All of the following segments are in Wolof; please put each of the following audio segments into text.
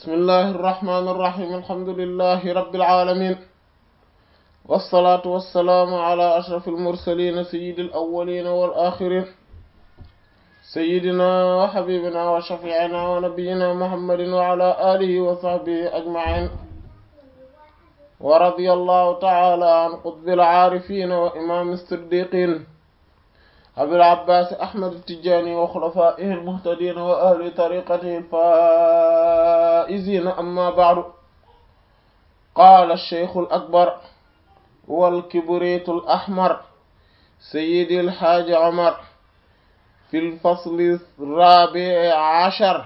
بسم الله الرحمن الرحيم الحمد لله رب العالمين والصلاة والسلام على أشرف المرسلين سيد الأولين والآخرين سيدنا وحبيبنا وشفيعنا ونبينا محمد وعلى آله وصحبه أجمعين ورضي الله تعالى عن قطب العارفين وإمام الصديقين أبي العباس أحمد التجاني وخلفائه المهتدين وأهل طريقته الفائزين أما بعد قال الشيخ الأكبر والكبريت الأحمر سيدي الحاج عمر في الفصل الرابع عشر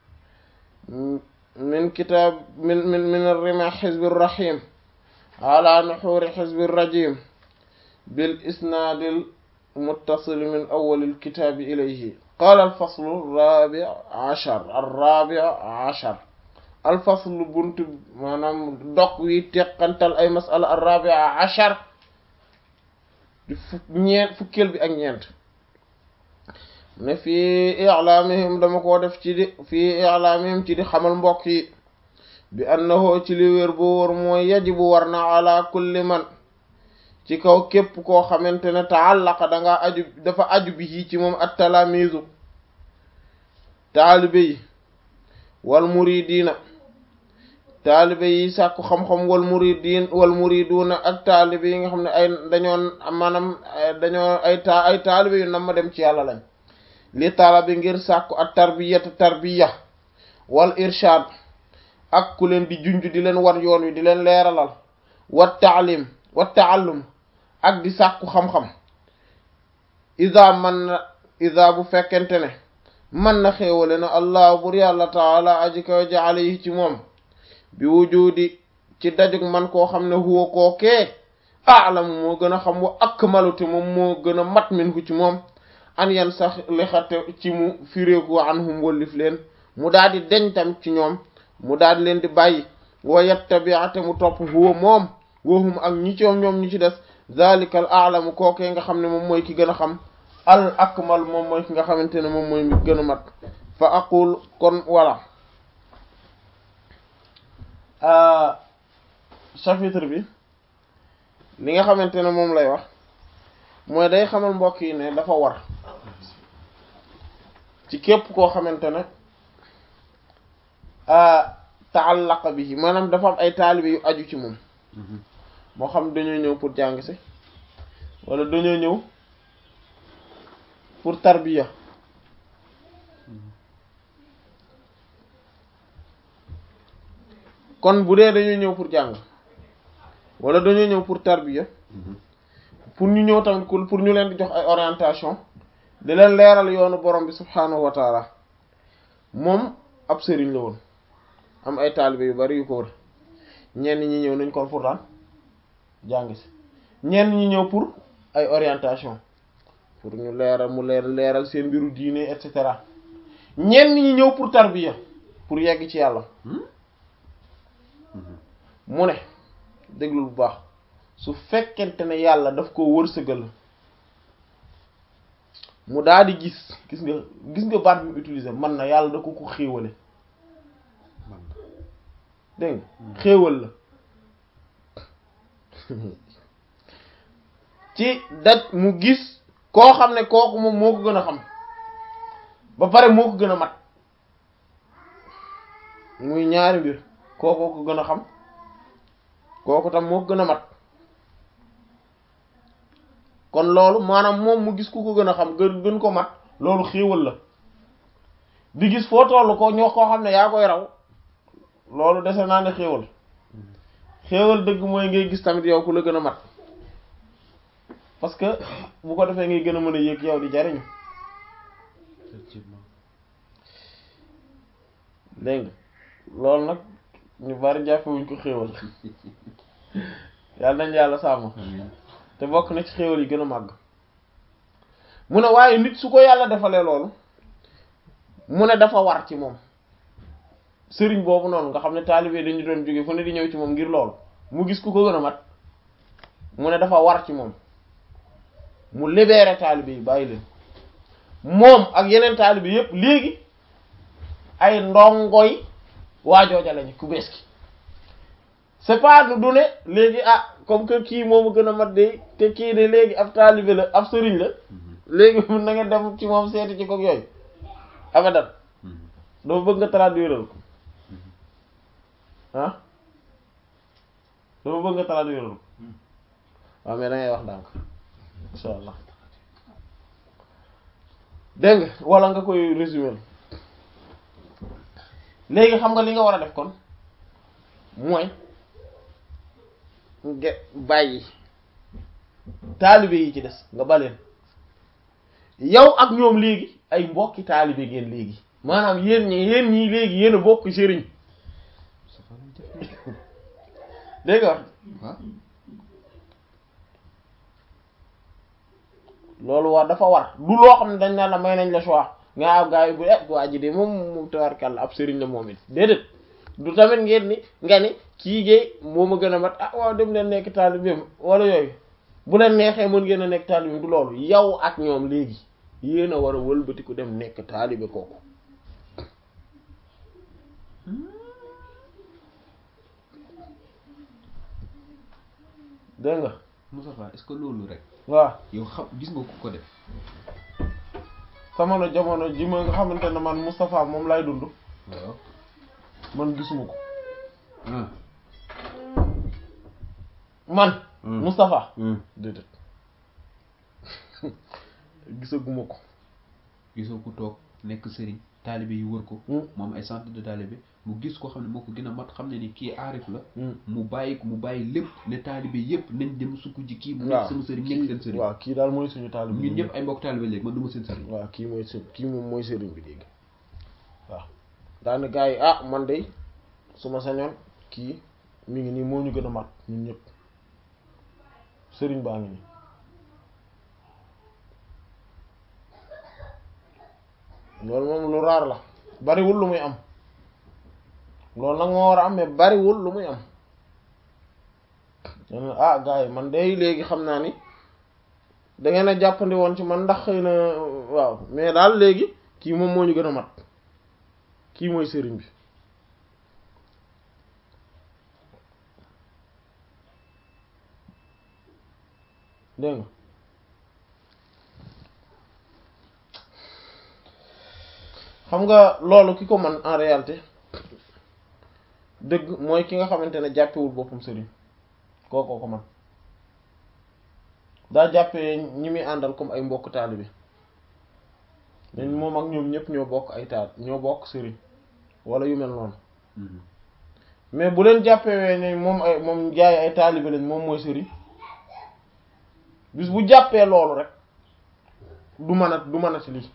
من كتاب من من من الرمى حزب الرحيم على نحور حزب الرجيم بالإسناد المتصل من أول الكتاب إليه قال الفصل الرابع عشر الرابع عشر الفصل بنت maanaam dog wi teqantal ay masala الرابع عشر di fukk ñeent fukkeel bi ak ñeent ne fii i'laamihim dama koo def ci di fii i'laamihim ci di xamal mbokk yi bi annahu ci li wér bu wóor mooy yajibu war na ala kulli man ci kaw képp koo xamante ne taallaqa danga aju dafa aju bi ci moom at talaamizu taalibe yi wal muridiina taalibe yi sàkku xam-xam wal muridin wal muriduuna ak taalibe yi nga xam ne ay dañoon maanaam dañoo ay ta ay taalibe yu nam ma dem ci yàlla lañ li talabi ngir sàkku at tarbiyata tarbiya wal irshad ak ku leen di junj di leen war yoon wi di leen leeralal wat taalim wat taallum ak di sàkku xam-xam ida man na ida bu fekkente ne man na xéewale na allah bur yàlla taala aji kaw jaale yi ci moom bi wujudi ci dajug man koo xam ne huwa koo kee aalamu moo gën a xam wa akmalu te moom moo gën a mat min ku ci moom an yan sax lixate ci mu firéeku anhum wallif leen mu daal di deñ tam ci ñoom mu daal di leen di bàyyi wa yattabi'ate mu topp huwa moom wahum ak ñi coom ñoom ñi ci des zalikal aalamu kookee nga xam ne moom mooy ki gën a xam al akmal moom mooy ki nga xamante ne moom mooy mi gën a mat fa aqul kon voilà chapitre bi li nga xamante ne moom lay wax mooy day xamal mbokk yi ne dafa war ci képp koo xamante ne taallaqa bi maanaam dafa am ay taalibe yu aju ci moom moo xam dañoo ñëw pour jàng si wala dañoo ñëw pour tarbiya kon bu dee dañoo ñëw pour jàng wala dañoo ñëw pour tarbiya pour ñu ñëw tamit pour ñu leen di jox ay orientation di leen leeral yoonu borom bi subhaanahu wa taala moom ab sëriñ la woon am ay taalibe yu bari yu ko wër ñenn ñi ñëw nañ kon pour daan jàng si ñenn ñi ñëw pour ay orientation pour ñu leeral mu leer leeral seen mbiru diine et cetera ñenn ñi ñëw pour tarbiya pour yegg ci yàlla mu ne déglul bu baax su fekkente ne yàlla daf ko wërsëgal mu daal di gis gis nga gis nga baat bi mu utiliser man na yàlla da ko ko xéewale dégg nga xéewal la ci daj mu gis koo xam ne kooku moom moo ko gën a xam ba pare moo ko gën a mat muy ñaari mbir kookoo ko gën a xam kooku tam moo ko gën a mat kon loolu maanaam moom mu gis ku ko gën a xam gën gën ko mat loolu xéewal la di gis foo tollu ko ñoo koo xam ne yaa koy raw loolu dese naa ne xéewal xéewal dëgg mooy ngay gis tamit yow ku la gën a mat parce que bu ko defee ngay gën a mën a yëg yow di jariñu dégg nga loolu nag ñu bari jàppewuñ ko xéewal yàlla nañ yàlla sàmm te bokk na ci xéewal yi gën a màgg mu ne waaye nit su ko yàlla defalee loolu mu ne dafa war ci moom sëriñ boobu noonu nga xam ne taalibe dañu doon jóge fu ne di ñëw ci moom ngir loolu mu gis ku ko gën a mat mu ne dafa war ci moom mu libéré taalibe yi bàyyi leen moom ak yeneen taalibe yépp léegi ay ndongoy waa jooja lañu ku bees ki c'est pas du ne léegi ah comme que kii moomu gën a mat de te kii de léegi ab taalibe la ab sëriñ la léegi mun na nga dem ci moom seeti ci ko yooyu abadan doo bëgg nga traduire ko ah doo bëgg nga traduire ko waaw mais da ngay wax ndànk insha allah dégg nga wala nga koy résumer léegi xam nga li nga war a def kon mooy nga bàyyi taalibe yi ci des nga baleen yow ak ñoom léegi ay mbokki taalibe ngeen léegi maanaam yéen ñi yéen ñii léegi yéen a bokk sëriñ dégg nga wax loolu war dafa war du loo xam ne dañ naan la may nañ la choix nga aw gaa yi bu eh waa ji de moom moom tawarkàlla ab sëriñ la moom it déedéet du tamit ngeen ni nga ni kii géey moo ma gën a mat ah waaw dem leen nekk taalibeem wala yooyu bu leen neexee mën ngeen a nekk taalibeem du loolu yow ak ñoom léegi yéen a war a wëlbatiku dem nekk taalibe kooku dégg nga Moustapha est-ce que loolu rek waaw yow xam gis nga ku ko def sama jamono ji ma nga xamante ne man Moustapha moom lay dund waaw man gisuma ko ah man Hmm. Moustapha hmm. déedéet gisaguma ko gisoo ku toog nekk sëriñ taalibe yi wër ko Hmm. moom ay centre de taalibe mu gis ko xam ne moo ko gën a mat xam ne ni kii aarif la Hmm. mu bàyyi ko mu bàyyi lépp ne taalibe yépp nañ dem sukk ji kii mu waaw nekk sama sëriñ nekk seen sëriñ waaw kii daal mooy suñu taalibe ñun ñëpp ay mbokk taalibe léegi man du ma seen sëriñ waaw kii mooy së kii moom mooy sëriñ bi léegi waaw daane gars yi ah man de su ma sañoon kii mi ngi nii moo ñu gën a mat ñun ñëpp sëriñ baa ngi nii loolu moom lu raar la bariwul lu muy am loolu nag moo war a am mais bariwul lu muy am dana ah gars yi man de léegi xam naa ni da ngeen a jàppandi woon ci man ndax xëy na waaw mais daal léegi kii moom moo ñu gën a mat kii mooy sëriñ bi dégg nga xam nga loolu ki ko man en réalité dëgg mooy ki nga xamante ne jàppewul boppam sëriñ kookoo ko man daa jàppee ñi muy àndal comme ay mbokk taalibe dañ moom ak ñoom ñëpp ñoo bokk ay taal ñoo bokk sëriñ wala yu mel noonu Mhm. mais bu leen jàppee ne moom ay moom jaay ay taalibe lañ moom mooy sëriñ bis bu jàppee loolu rek du mën a du mën a ci lii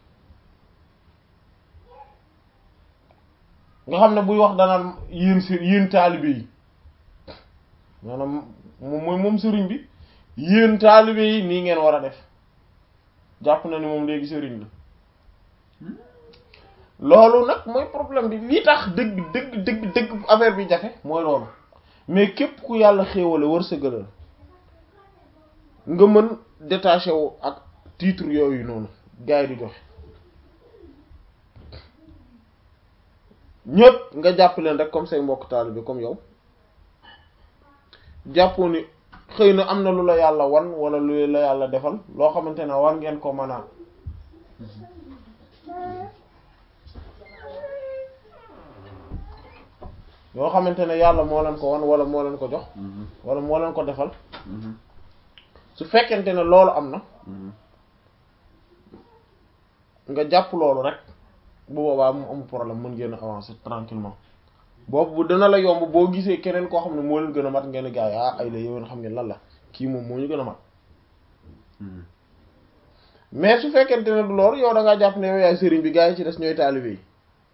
nga xam ne buy wax danaan yéen si yéen taalibe yi maanaam moom mooy moom sëriñ bi yéen taalibe yi nii ngeen war a def jàpp na ni moom léegi sëriñ la loolu nag mooy problème bi li tax dëgg dëgg dëgg dëgg affaire bi jafe mooy loolu mais képp ku yàlla xéewale wërsëgalal nga mën détaché wu ak titre yooyu noonu gars yi di joxe ñëpp nga jàpp leen rek comme say mbokk taalibe comme yow jàppoo ni xëy na am na lu la yàlla wan wala lu la yàlla defal loo xamante ne war ngeen ko mën a yoo xamante ne yàlla moo leen ko wan wala moo leen ko jox Mhm. wala moo leen ko defal Mhm. su fekkente ne loolu am na Mhm. nga jàpp loolu rek bu boobaa mu amul problème mën ngeen a avancer tranquillement boobu bu dana la yomb boo gisee keneen koo xam ne moo leen gën a mat ngeen gaay ah ay la yowén xam ngeen lan la kii moom moo ñu gën a mat Mhm. mais su fekkente ne du loolu yow da ngaa jàpp ne yow yaay sëriñ bi gars yi ci des ñooy taalibe yi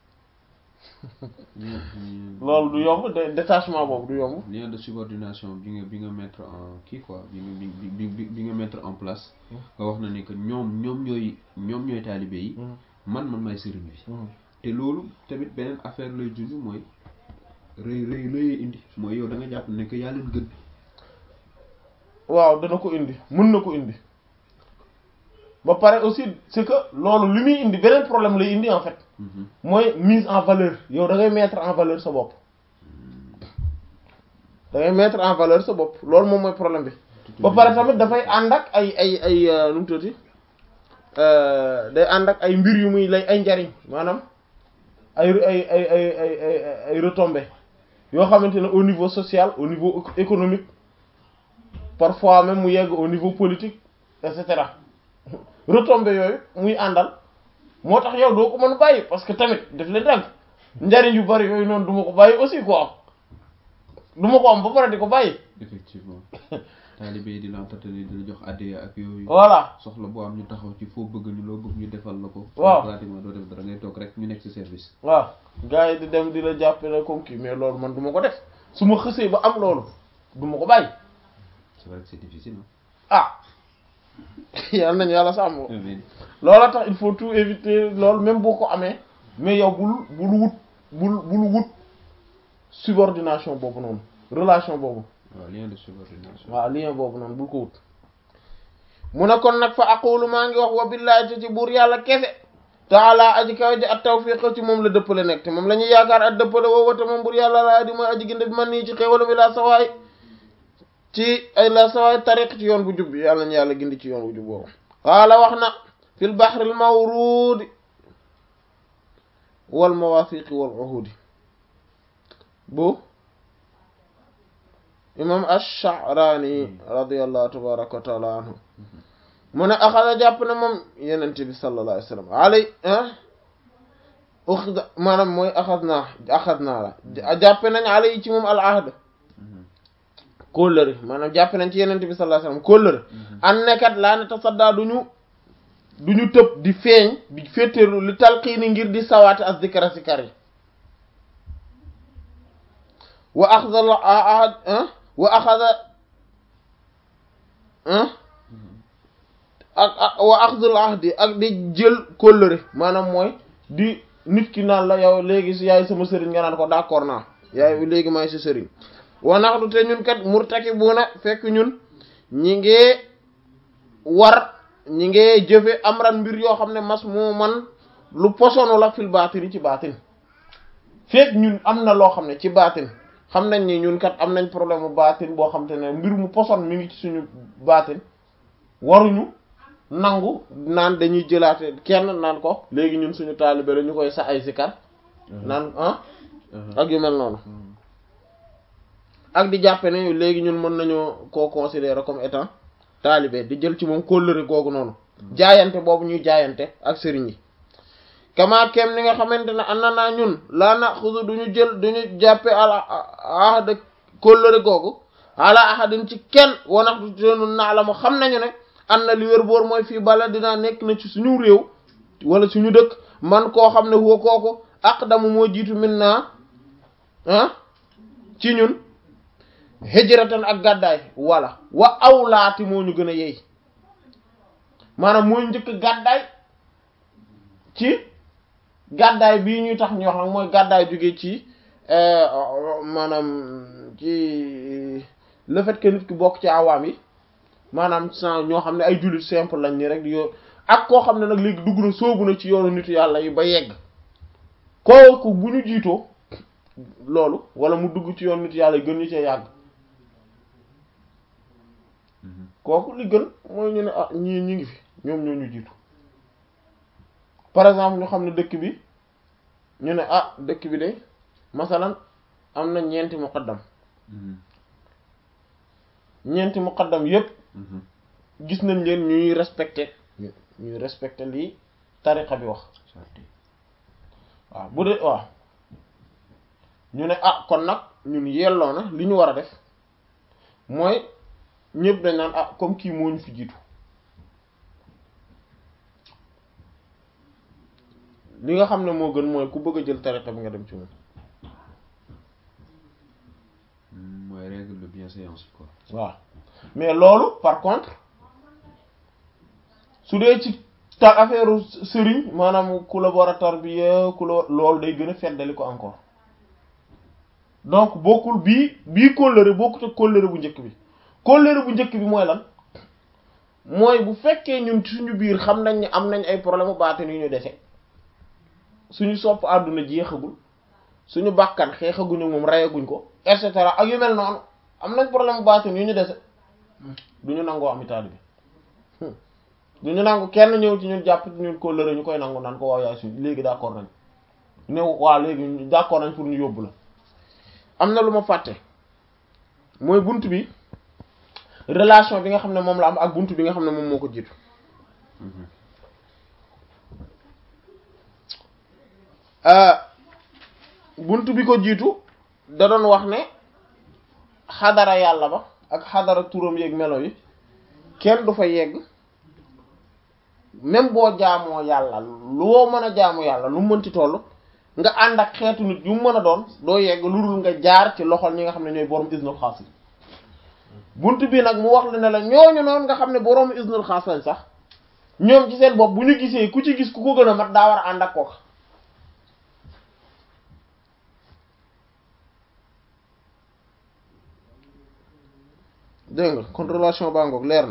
Lien- lien- loolu du yomb de détachement boobu du yomb lien de subordination bi nga bi nga mettre en kii quoi bi nga bi bi bi bi nga mettre en place nga wax na ni que ñoom ñoom ñooy ñoom ñooy taalibe yi man man maay sëriñ bi te loolu tamit beneen affaire lay junj mooy rëy rëy rëy indi mooy yow da nga jàpp ne que yaa leen gën waaw dana ko indi mën na ko indi ba pare aussi c'est que loolu li muy indi beneen problème lay indi en fait mooy mise en valeur yow da ngay mettre en valeur sa bopp da ngay mettre en valeur sa bopp loolu moom mooy problème bi ba pare tamit dafay ànd ak ay ay ay nu mu tuuti day ànd ak ay mbir yu muy lay ay njariñ maanaam ay ay ay ay ay ay ay retombées yoo xamante ne au niveau social au niveau économique parfois même mu yegg au niveau politique et cetera retombées yooyu muy àndal moo tax yow doo ko mën a bàyyi parce que tamit daf leen dàgg njariñ yu bari yooyu noonu du ma ko bàyyi aussi quoi du ma ko am ba pare di ko bàyyi. effectivement taalibe yi di la entretenir di la jox addiya ak yooyu. voilà soxla boo am ñu taxaw ci foo bëgg ñu loo bëgg ñu defal la ko. waaw pratiquement doo def dara ngay toog rek ñu nekk ci service. waaw gars yi di dem di la jàppale comme kii mais loolu man du ma ko def su ma xësee ba am loolu du ma ko bàyyi. c'est vrai que c'est difficile ah yàlla nañu yàlla sàmm. amiin loola tax il faut tout éviter loolu même boo ko amee mais yow bul bul wut bul bul wut subordination boobu noonu relation boobu. waaw lien de subordination. waaw lien boobu noonu bul ko wut. mu ne kon nag fa aqulu maa ngi wax wa billahi te ci buur yàlla kese. taala aji kaw ji at tawfiq ci moom la dëppale nekk te moom la ñuy yaakaar at dëppale woo te moom buur yàlla laa di mooy aji ginde bi man nii ci xéwala bi laa sawaay ci ay la sawaay tariq ci yoon bu jub bi yàlla ñu yàlla gindi ci yoon bu jub boobu. qaala wax na fil bahril mawruudi wal mawaafiqi wal uhudi bu imam ash-Sha'rani radiyallahu tabaraka wa taala anhu mu ne axada jàpp na moom yenente bi sallallahu alayhi wa sallam alay uxida maanaam mooy axad naa axad naa la jàppe nañ alay ci moom al ahd kóllëre maanaam jàppe nañ ci yenente bi sallallahu alayhi wa sallam kóllëre an nekkat laa ne tasaddaa duñu duñu tëb di feeñ di féeteerlu li talqiini ngir di sawaate as dikra sikar yi wa axada la ahad wa axada ak ak wa axdul ahdi ak di jël kóllëre maanaam mooy di nit ki naan la yow léegi si yaay sama sëriñ nga naan ko d'accord naa yaay léegi maay si sëriñ wa naxdu te ñun kat murtakibuna fekk ñun ñi ngee war ñi ngee jëfe amran mbir yoo xam ne mas moo man lu posono la fil baatin ci baatin fekk ñun am na loo xam ne ci baatin xam nañ ni ñun kat am nañ problème mu baatin boo xam te ne mbir mu poson mi ngi ci suñu baatin waruñu nangu naan dañuy jëlaate kenn naan ko léegi ñun suñu taalibe la ñu koy sa ay sikar naan ah ak yu mel noonu ak di jàppe ne léegi ñun mën nañoo koo considérer comme étant taalibe di jël ci moom kóllëre googu noonu jaayante boobu ñuy jaayante ak sëriñ yi kama kem ni nga xamante ne an na naa ñun laa na xudu duñu jël duñu jàppe ala ahada kóllëre googu ala ahadin ci kenn wanax du teenu naa la mu xam nañu ne an na li wér boor mooy fii bala dinaa nekk na ci suñu réew wala suñu dëkk man koo xam ne huwa kooku aqdamu moo jiitu min naa ah ci ñun hijratan ak gàddaay wala wa awlaati moo ñu gën a yey maanaam mooy njëkk gàddaay ci gàddaay bii ñuy tax ñu wax nag mooy gàddaay jóge ci maanaam ci le fait que nit ki bokk ci awaam yi maanaam sans ñoo xam ne ay jullit simple lañ ni rek di yoo ak koo xam ne nag léegi dugg na soobu na ci yoonu nitu yàlla yi ba yegg kooku bu ñu jiitoo loolu wala mu dugg ci yoonu nitu yàlla yi gën ñu cee yàgg kooku li gën mooy ñu ne ah ñii ñi ngi fi ñoom ñoo ñu jiitu par exemple ñu xam ne dëkk bi ñu ne ah dëkk bi de masalan am na ñeenti muqaddam ñeenti muqaddam yépp gis nañ leen ñuy respecté ñuy respecté lii tariqa bi wax waaw bu dee waaw ñu ne ah kon nag ñun yelloo na li ñu war a def mooy ñëpp dañ naan ah comme kii moo ñu fi jiitu li nga xam ne moo gën mooy ku bëgg a jël tariqa bi nga dem ci moom mooy règle de bienséance quoi. waaw mais loolu par contre su dee ci ta affaire sëriñ maanaam collaborateur bi ku la loolu day gën a feddali ko encore donc bokkul bii bii kóllëre bokkut ak kóllëre bu njëkk bi kóllëre bu njëkk bi mooy lan mooy bu fekkee ñun suñu biir xam nañ ne am nañ ay problème u baatin yu ñu dese suñu sopp àdduna jeexagul suñu bàkkan xeexaguñu moom reyaguñ ko et cetera ak yu mel noonu am nañ problème baatin yu ñu dese du ñu nangoo am taalibe bi du ñu nangu kenn ñëw ci ñun jàpp ñun ko lëre ñu koy nangu naan ko waaw yaay suñ léegi d'accord nañ ne waaw léegi d'accord nañ pour ñu yóbbu la am na lu ma fàtte mooy bunt bi relation bi nga xam ne moom la am ak bunt bi nga xam ne moom moo ko jiitu bunt bi ko jiitu da doon wax ne xadara yàlla ba ak xadara turam yeeg melo yi kenn du fa yegg même boo jaamoo yàlla loo mën a jaamu yàlla lu mënti toll nga ànd ak xeetu nit yu mën a doon doo yegg lu dul nga jaar ci loxol ñi nga xam ne ñooy borom isnul xaas yi bunt bi nag mu wax la ne la ñooñu noonu nga xam ne borom isnul xaas lañ sax ñoom ci seen bopp bu ñu gisee ku ci gis ku ko gën a mat daa war a ànd ak kooka dégg nga kon relation baa ngoog leer na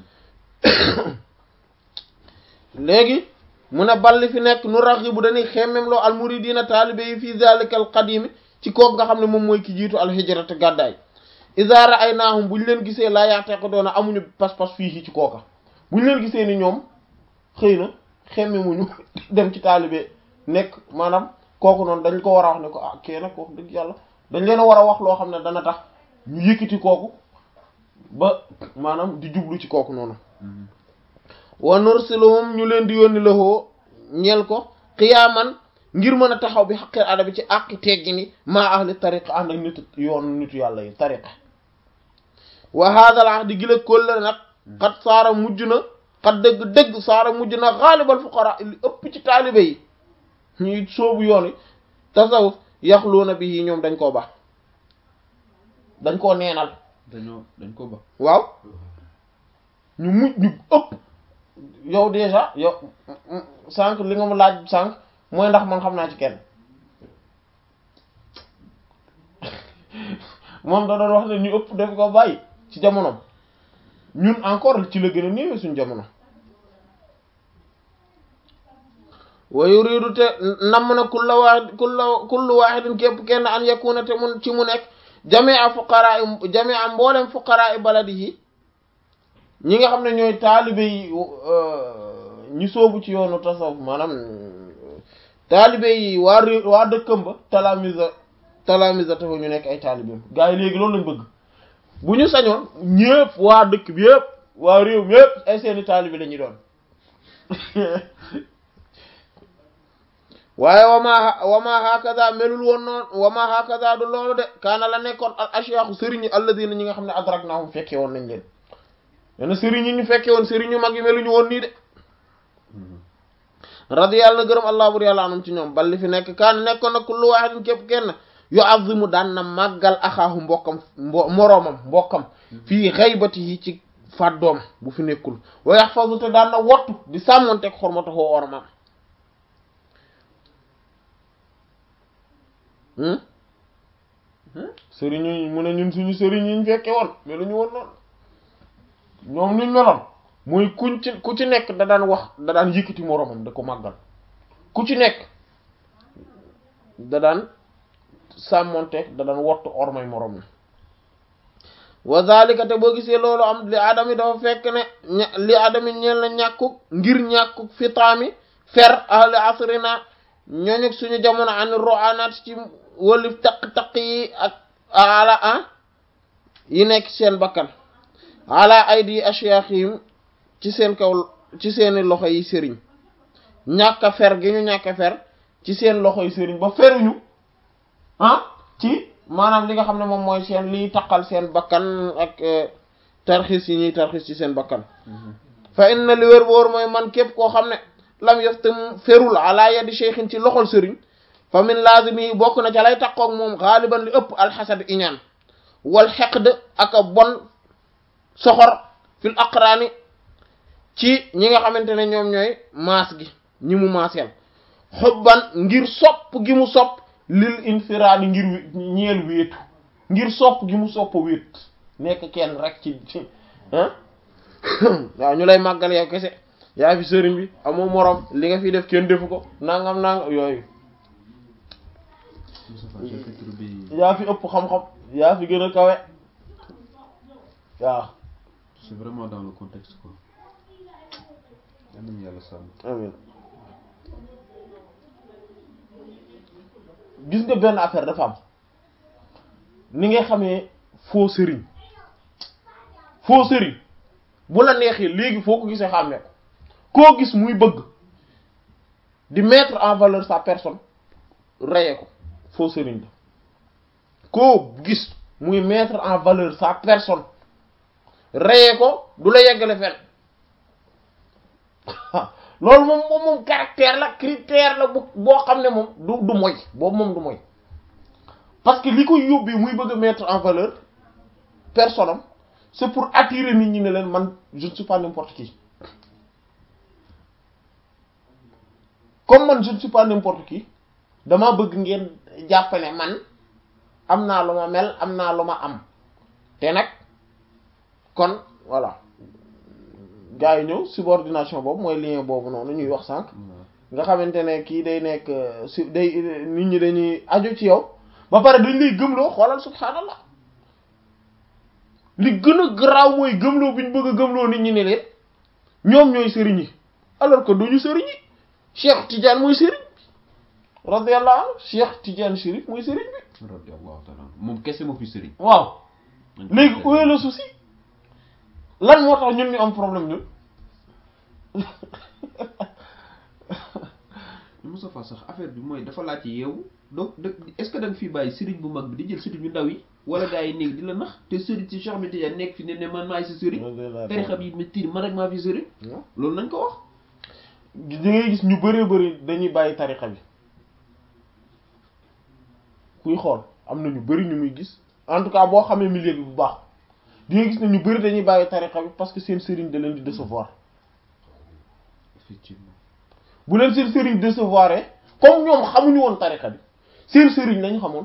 léegi mu ne balli fi nekk nu raxibu dañuy xemmem loo almuridina taalibe yi fii zalika al qadimi ci kook nga xam ne moom mooy ki jiitu alhijrate gàddaay iza ra'aynahum bu ñu leen gisee laa yaateko doona amuñu pas-pas fii ci kooka bu ñu leen gisee ni ñoom xëy na xemmemuñu dem ci taalibe nekk maanaam kooku noonu dañ ko war a wax ne ko ah kee nag wax dëgg yàlla dañ leen a war a wax loo xam ne dana tax ñu yëkkati kooku ba maanaam di jublu ci kooku noonu wa nursiluhum ñu leen di yónni lahoo ñeel ko xiyaaman ngir mën a taxaw bi xaqil ada bi ci àqi teggi ni maa ahli tariqa ànd ak nitu yoon nitu yàlla yi tariqa wa hadal ahdi gila kóllëre nag xat saara mujj na xat dëgg-dëgg saara mujj na xaalibal fuqara li ëpp ci taalibe yi ñuy soobu yoon yi tasawuf yaxluuna bi yi ñoom dañ koo baax dañ koo neenal dañoo dañ ko ba waaw ñu mujj ñu ëpp yow déjà yow sànq li nga ma laaj sànq mooy ndax man xam naa ci kenn moom da doon wax ne ñu ëpp def ko bàyyi ci jamonoom ñun encore ci la gën a néew suñu jamono wa yuridu te namm na kulla waahid kulla kullu waahidin képp kenn an yakuna te mun ci mu nekk jamia fuqaraa jamia mboolem fuqaraa baladihi ñi nga xam ne ñooy taalibe yi ñi soobu ci yoonu tasawuf maanaam taalibe yi waa réew waa dëkkam ba talamisa talamisa tafa ñu nekk ay taalibeem gars yi léegi loolu lañ bëgg bu ñu sañoon ñëpp waa dëkk bi yëpp waa réew mi yëpp ay seeni taalibe la ñuy doon waaye wama wama hakaza melul woon noonu wama hakaza du loolu de kaana la nekkoon al ashyaaxu sëriñ yi alladina ñi nga xam ne adraknahum fekke woon nañ leen yene sëriñ yi ñu fekke woon sëriñ ñu mag yi meluñu woon nii de radiyallahu gërëm allah bur yàlla anum ci ñoom balli fi nekk kaana nekkoon nag kullu waahidin képp kenn yu'azzimu daan na màggal axaahu mbokkam mbo moroomam mbokkam fii ghaybatihi ci fàddoom bu fi nekkul wa yahfazu te daan na wottu di sàmmonteeg xormatahu ormaam sëriñ yi mu ne ñun suñu sëriñ yi ñu fekke woon mais lu ñu woon noonu ñoom niñ meloon muy kuñ ci ku ci nekk da daan wax da daan yëkkati moroomam da ko màggal ku ci nekk da daan sàmmonteeg da daan wottu ormay moroom na wa zalika te boo gisee loolu am li adami dafa fekk ne ña li adami ñeel na ñàkkuk ngir ñàkkuk fitaami fer ahli asrina ñooñu suñu jamono ani roanaat ci wëlif taq-taq yi ak ala ah yi nekk seen bakkan ala aydi ashyaakhim ci seen kaw ci seeni loxo yi sëriñ ñàkk a fer gi ñu ñàkk a fer ci seen loxo yi sëriñ ba feruñu ah ci maanaam li nga xam ne moom mooy seen liy taqal seen bakkan ak tarxis yi ñuy tarxis ci seen bakkan fa inna li wér boor mooy man képp koo xam ne lam yaftam ferul ala yadi cheikhin ci loxol sëriñ fa min lazimi bokk na ca lay taqoog moom xaaliban li ëpp alxasad iñaan wal xeqd ak a bon soxor fil aqraani ci ñi nga xamante ne ñoom ñooy maas gi ñi mu maaseel xubban ngir sopp gi mu sopp lil infiraadi ngir ñeel wéetu ngir sopp gi mu sopp wéet nekk kenn rek ci ci ah waaw ñu lay màggal yow kese yaa fi sëriñ bi amoo morom li nga fi def kenn defu ko nangam nangam yooyu Moustapha chapitre bi yaa fi ëpp xam-xam yaa fi gën a kawe waaw c'est vraiment dans le contexte quoi yal nañu yàlla sàmm amiin gis nga benn affaire dafa am ni ngay xamee faux sëriñ faux sëriñ bu la neexee léegi foo ko gisee xàmmee ko koo gis muy bëgg di mettre en valeur sa personne reye ko faux sëriñ la koo gis muy mettre en valeur sa personne reye ko du la yeggale fenn loolu moom moom moom caractère la critère la bu boo xam ne moom du du moy boobu moom du moy parce que li ko yóbbee muy bëgg a mettre en valeur personne am c'est pour attirer nit ñi ne leen man je ne suis pas n'importe qui comme man je ne suis pas n'importe qui dama bëgg ngeen jàpp ne man am naa lu ma mel am naa lu ma am te nag kon voilà gars yi ñëw subordination boobu mooy lien boobu noonu ñuy wax sànq nga xamante ne kii day nekk su day nit ñi dañuy aju ci yow ba pare dañ lay gëmloo xoolal subhaanallah li gën a garaaw mooy gëmloo bi ñu bëgg a gëmloo nit ñi ne leen ñoom ñooy sëriñ yi alors que duñu sëriñ yi Cheikh Tidiane mooy sëriñ bi radiyallahu anhu Cheikh Tidiane Chérif mooy sëriñ bi radiyallahu ta'ala moom kese moo fi sëriñ waaw léegi où est le souci lan moo tax ñun ñu am problème ñun Moustapha sax affaire bi mooy dafa laaj yeewu donc est-ce que da nga fi bàyyi sëriñ bu mag bi di jël sëriñ ñu ndaw yi wala gars yi nekk di la nax te sëriñ si Cheikh bi Tidiane nekk fi ne ne man maay si sëriñ tarixa bi ma tiir man rek maa fi sëriñ loolu nañ ko wax da ngay gis ñu bëree bëri dañuy bàyyi tarixa bi kuy xool am na ñu bëri ñu muy gis en tout cas boo xamee milieu bi bu baax di nga gis ne ñu bëri dañuy bàyyi tarixa bi parce que seen sëriñ da leen di décevoir effectivement bu leen seen sëriñ décevoir comme ñoom xamuñu woon tarixa bi seen sëriñ lañ xamoon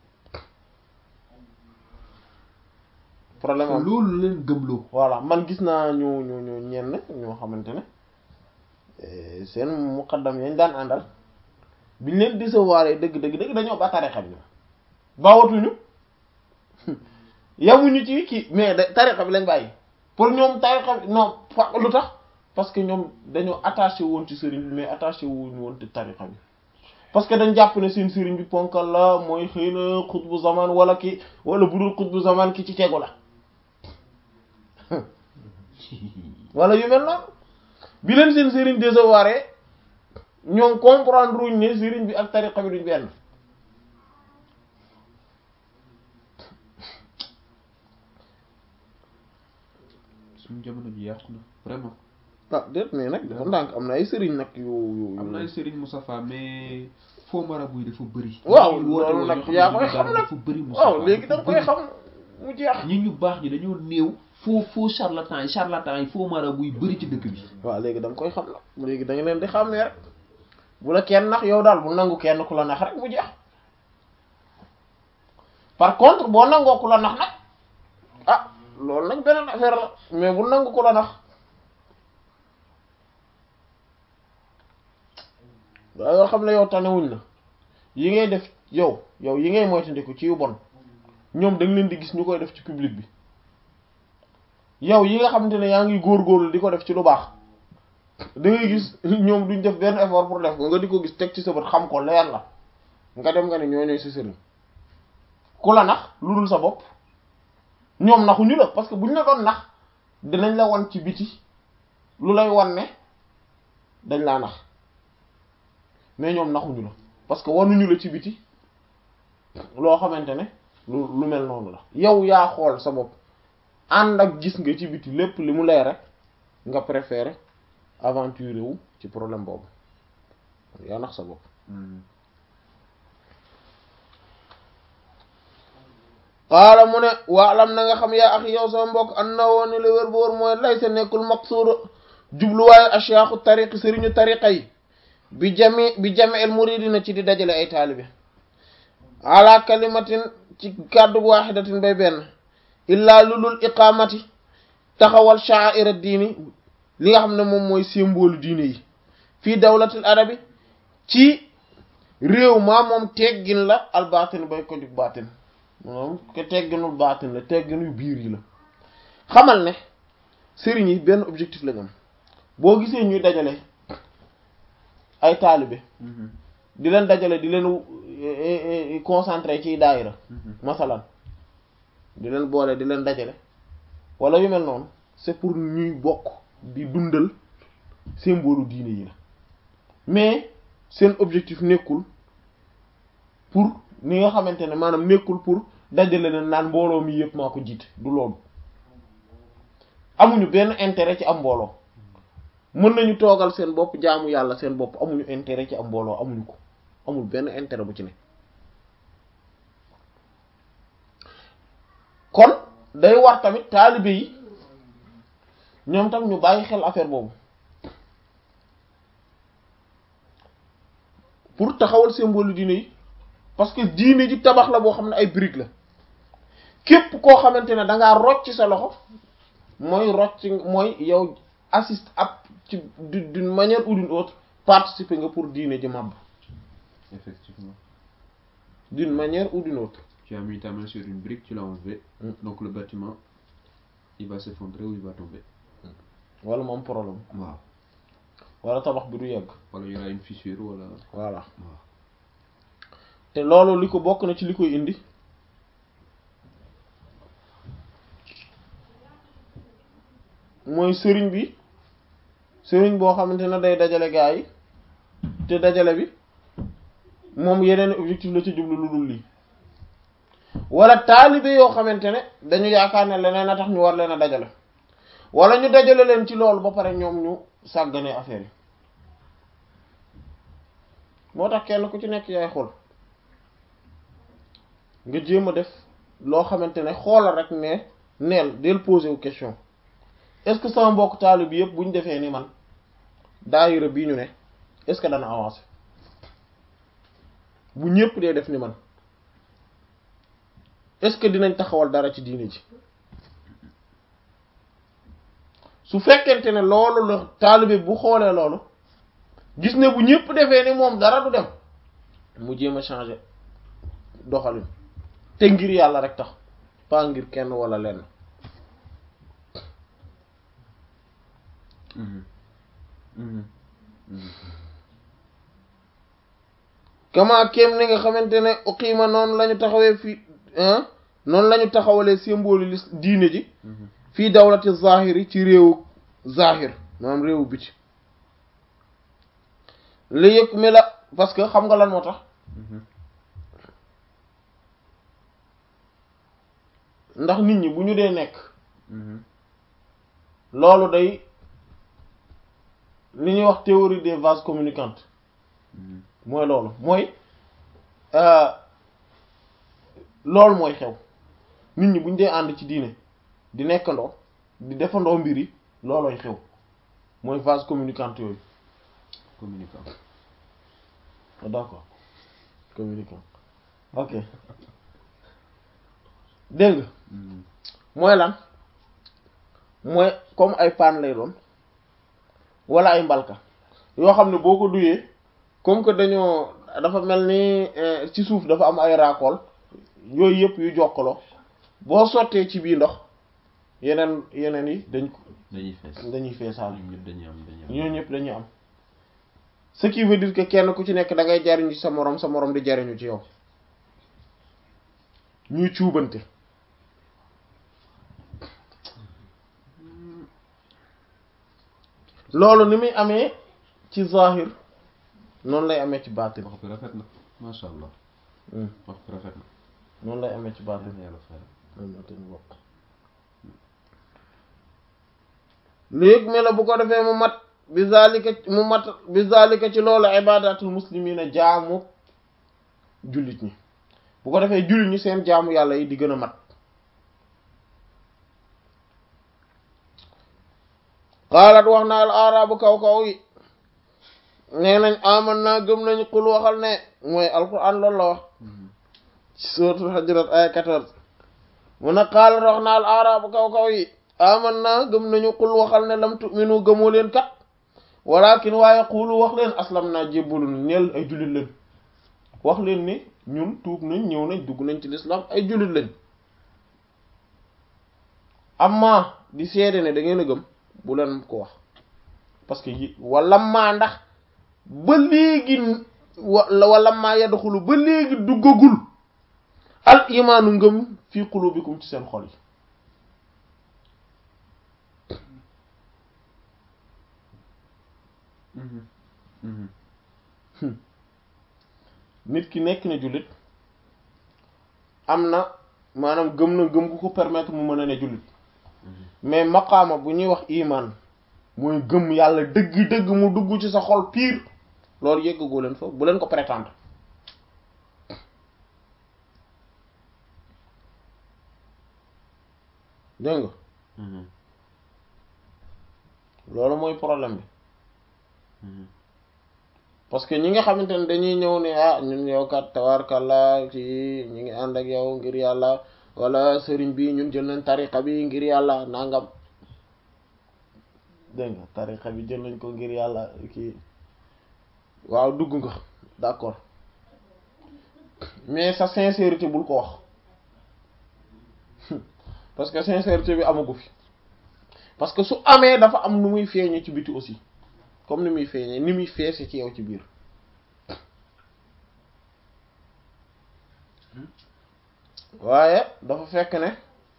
problème am loolu leen gëmloo voilà man gis naa ñu ñu ñu ñenn ñoo xamante ne seen muqaddam yañ daan àndal biñ leen décevoir dëgg dëgg dëgg dañoo ba tarixa bi bawatuñu yamuñu ci kii mais da tarixa bi lañ bàyyi pour ñoom tarixa bi non lu tax parce que ñoom dañoo attaché woon ci sëriñ bi mais attaché wuñu woon ci tarixa bi parce que dañ jàpp ne seen sëriñ bi ponkal la mooy xëy na xutbu zaman wala ki wala budul xutbu zaman ki ci tegu la wala yu mel noonu bi leen seen sëriñ décevoir ñoom comprendre wuñ ne sëriñ bi ak tariqa bi duñ benn suñu jamono ji yàqu na vraiment ah déet mais nag dafa ndànk am na ay sëriñ nag yu yu am na ay sëriñ Moustapha mais faux marabout yi dafa bëri waaw ñi woote loolu woo nag ñoo xam yaa ne koy ñu xam dara nag dafa bëri Moustapha waaw léegi da nga dafa koy bëri. xam mu jeex ñi ñu baax ñi dañoo néew faux faux charlatan yi charlatan yi faux marabout yi bëri ci dëkk bi waaw léegi da nga koy xam nag léegi da nga leen di xàmmee rek bu la kenn nax yow daal bu nangu kenn ku la nax rek mu jeex par contre boo nangoo ku la nax nag ah loolu nag beneen affaire la mais bu nangu ku la nax daa yoo xam ne yow tanewuñ la yi ngay def yow yow yi ngay moytandiku ci yu bon ñoom da nga leen di gis ñu koy def ci public bi yow yi nga xamante ne yaa ngi góorgóorlu di ko def ci lu baax da ngay gis ñoom duñ def benn effort pour def ko nga di ko gis teg ci sa bët xam ko leer la nga dem nga ne ñoo ñooy sa sëriñ ku la nax lu dul sa bopp ñoom naxuñu la parce que buñ la doon nax dinañ la wan ci biti lu lay wan ne dañ laa nax mais ñoom naxuñu la parce que wanuñu la ci biti loo xamante ne lu lu mel noonu la yow yaa xool sa bopp ànd ak gis nga ci biti lépp li mu leer rek nga préféré aventurer wu ci problème boobu yaa nax sa bopp qaala mu ne waalam na nga xam yaa axi yow sama mbokk an na woon ni la wér ba wóor mooy lay sa nekkul maqsuuda jubluwaayu ashiyaaxu tariqi sëriñu tariqa yi bi jami bi jami el muridina ci di dajale ay taalibe ala kalimatin ci kàddu waaxidatin bay benn illaa lulul iqaamati taxawal sha'ira diini li nga xam ne moom mooy symbole diine yi fii dawlatul arabi ci réew maa moom teggin la al baatin bay ko jug baatin moom ke tegginul baatin la tegginul biir yi la xamal ne sëriñ yi benn objectif lañ am boo gisee ñuy dajale ay taalibe di leen dajale di leen concentré ci daayira masalan di leen boole di leen dajale wala yu mel noonu c'est pour ñuy bokk di dundal symbole diine yi la mais seen objectif nekkul pour ni nga xamante ne maanaam nekkul pour dajale leen naan mbooloo mi yëpp maa ko jiite du loolu amuñu benn intérêt ci am mbooloo mën nañu toogal seen bopp jaamu yàlla seen bopp amuñu intérêt ci am mbooloo amuñu ko amul benn intérêt bu ci ne kon day war tamit taalibe yi ñoom tam ñu bàyyi xel affaire boobu pour taxawal symbole diine yi parce que diine ji tabax la boo xam ne ay briques la képp koo xamante ne da ngaa rocc sa loxo mooy rocc mooy yow assiste ab ci d'une manière ou d'une autre participer nga pour diine ji màbb Effectivement. d'une manière ou d'une autre Tu as mis ta main sur une brique, tu l'as enlevée. Mm. Donc le bâtiment, il va s'effondrer ou il va tomber. wala mu am problème Waaw. wala tabax bi du yegg Wala il y aura une fissure wala. voilà Waaw. te loolu li ko bokk na ci li koy indi mooy sëriñ bi sëriñ boo xamante ne day dajale gaa yi te dajale bi moom yeneen objectif la ci jublu lu dul lii wala taalibe yoo xamante ne dañu yaakaar ne leneen a tax ñu war leen a dajale wala ñu dajale leen ci loolu ba pare ñoom ñu sàgganee affaire yi moo tax kenn ku ci nekk yaay xool nga jéem a def loo xamante ne xoolal rek ne neel del poser wu question est-ce que sama mbokk taalib bi yëpp bu ñu defee ni man daayira bii ñu ne est-ce que dana avancer bu ñëpp dee def ni man est-ce que dinañ taxawal dara ci diine ji su fekkente ne loolu la taalibe bu xoolee loolu gis ne bu ñëpp defee ni moom dara du dem mu jéem a changer doxalin te ngir yàlla rek tax pas ngir kenn wala lenn Mhm. Mhm. Mhm. kama kéem ni nga xamante ne uqiima noonu la ñu taxawee fii noonu la ñu taxawalee symbole lis diine ji Mhm. fii dawlati zahiri ci réewu zahir maanaam réewu biti li yëg mi la parce que xam nga lan moo tax Mhm. ndax nit ñi bu ñu dee nekk Mhm. loolu day li ñuy wax théorie des vases communicantes Mhm. mooy loolu mooy euh, loolu mooy xew nit ñi bu ñu dee ànd ci diine di nekkandoo di defandoo mbir yi loolooy xew mooy vase communicant yooyu Communicant. ah d'accord communicant ok dégg nga Mhm. mooy lan mooy comme ay paan lay doon wala ay mbalka yoo xam ne boo ko duyee comme que dañoo dafa mel ni eh, ci suuf dafa am ay raakool yooyu yëpp yu jokkaloo boo sottee ci bii ndox yeneen yeneen yi dañ ko dañuy fees. dañuy feesaal ñoom ñëpp dañuy am dañuy am. ñoo ñëpp dañuy am ce qui veut dire que kenn ku ci nekk da ngay jariñu ci sa moroom sa moroom di jariñu ci yow ñuy cuubante loolu ni muy amee ci zahir noonu lay amee ci baatin wax bi rafet na macha allah Hmm, wax bi rafet na. noonu lay amee ci baatin yàlla yàlla fayal. loolu moo tax ñu bokk léegi mi la bu ko defee mu mat bi zalika mu mat bi zalika ci loolu ibadatul muslimina jaamu jullit ñi bu ko defee jullit ñi seen jaamu yàlla yi di gën a mat qaalat wax na al arabu kaw kaw yi nee nañ aman naa gëm nañu xul waxal ne mooy alquran loolu la wax Mhm. ci suratul Hujurat aya 14 mu ne qaalat wax na al arabu kaw kaw yi aman naa gëm nañu xul waxal ne lam tu'minu gëmoo leen kat walakin waaye xulu wax leen aslam naa jébbalu na ñeel ay jullit lañ wax leen ni ñun tuub nañ ñëw nañ dugg nañ ci lislaam ay jullit lañ amma di seede ne da ngeen a gëm bu leen ko wax parce que yi wala maa ndax ba léegi wa wala maa yadxulu ba léegi duggagul al imaanu ngëm fii qulubikum ci seen xol yi nit ki nekk na jullit am na maanaam gëm na gëm gu ko permettre mu mën a ne jullit mais maqaama bu ñuy wax iman mooy gëm yàlla dëgg-dëgg mu dugg ci sa xol pire loolu yëggagoo leen fa bu leen ko prétendre dégg nga loolu mooy problème bi parce que ñi nga xamante ne dañuy ñëw ne ah ñun yow kat tawarkalla ci ñi ngi ànd ak yow ngir yàlla wala sëriñ bi ñun jël nañ tariqa bi ngir yàlla nangam dégg nga tariqa bi jël nañ ko ngir yàlla kii waaw dugg nga d'accord mais sa sincérité bul ko wax parce que sincérité bi amagu fi parce que su amee dafa am nu muy feeñee ci biti aussi comme ni muy feeñee ni muy feese ci yow ci biir waaye dafa fekk ne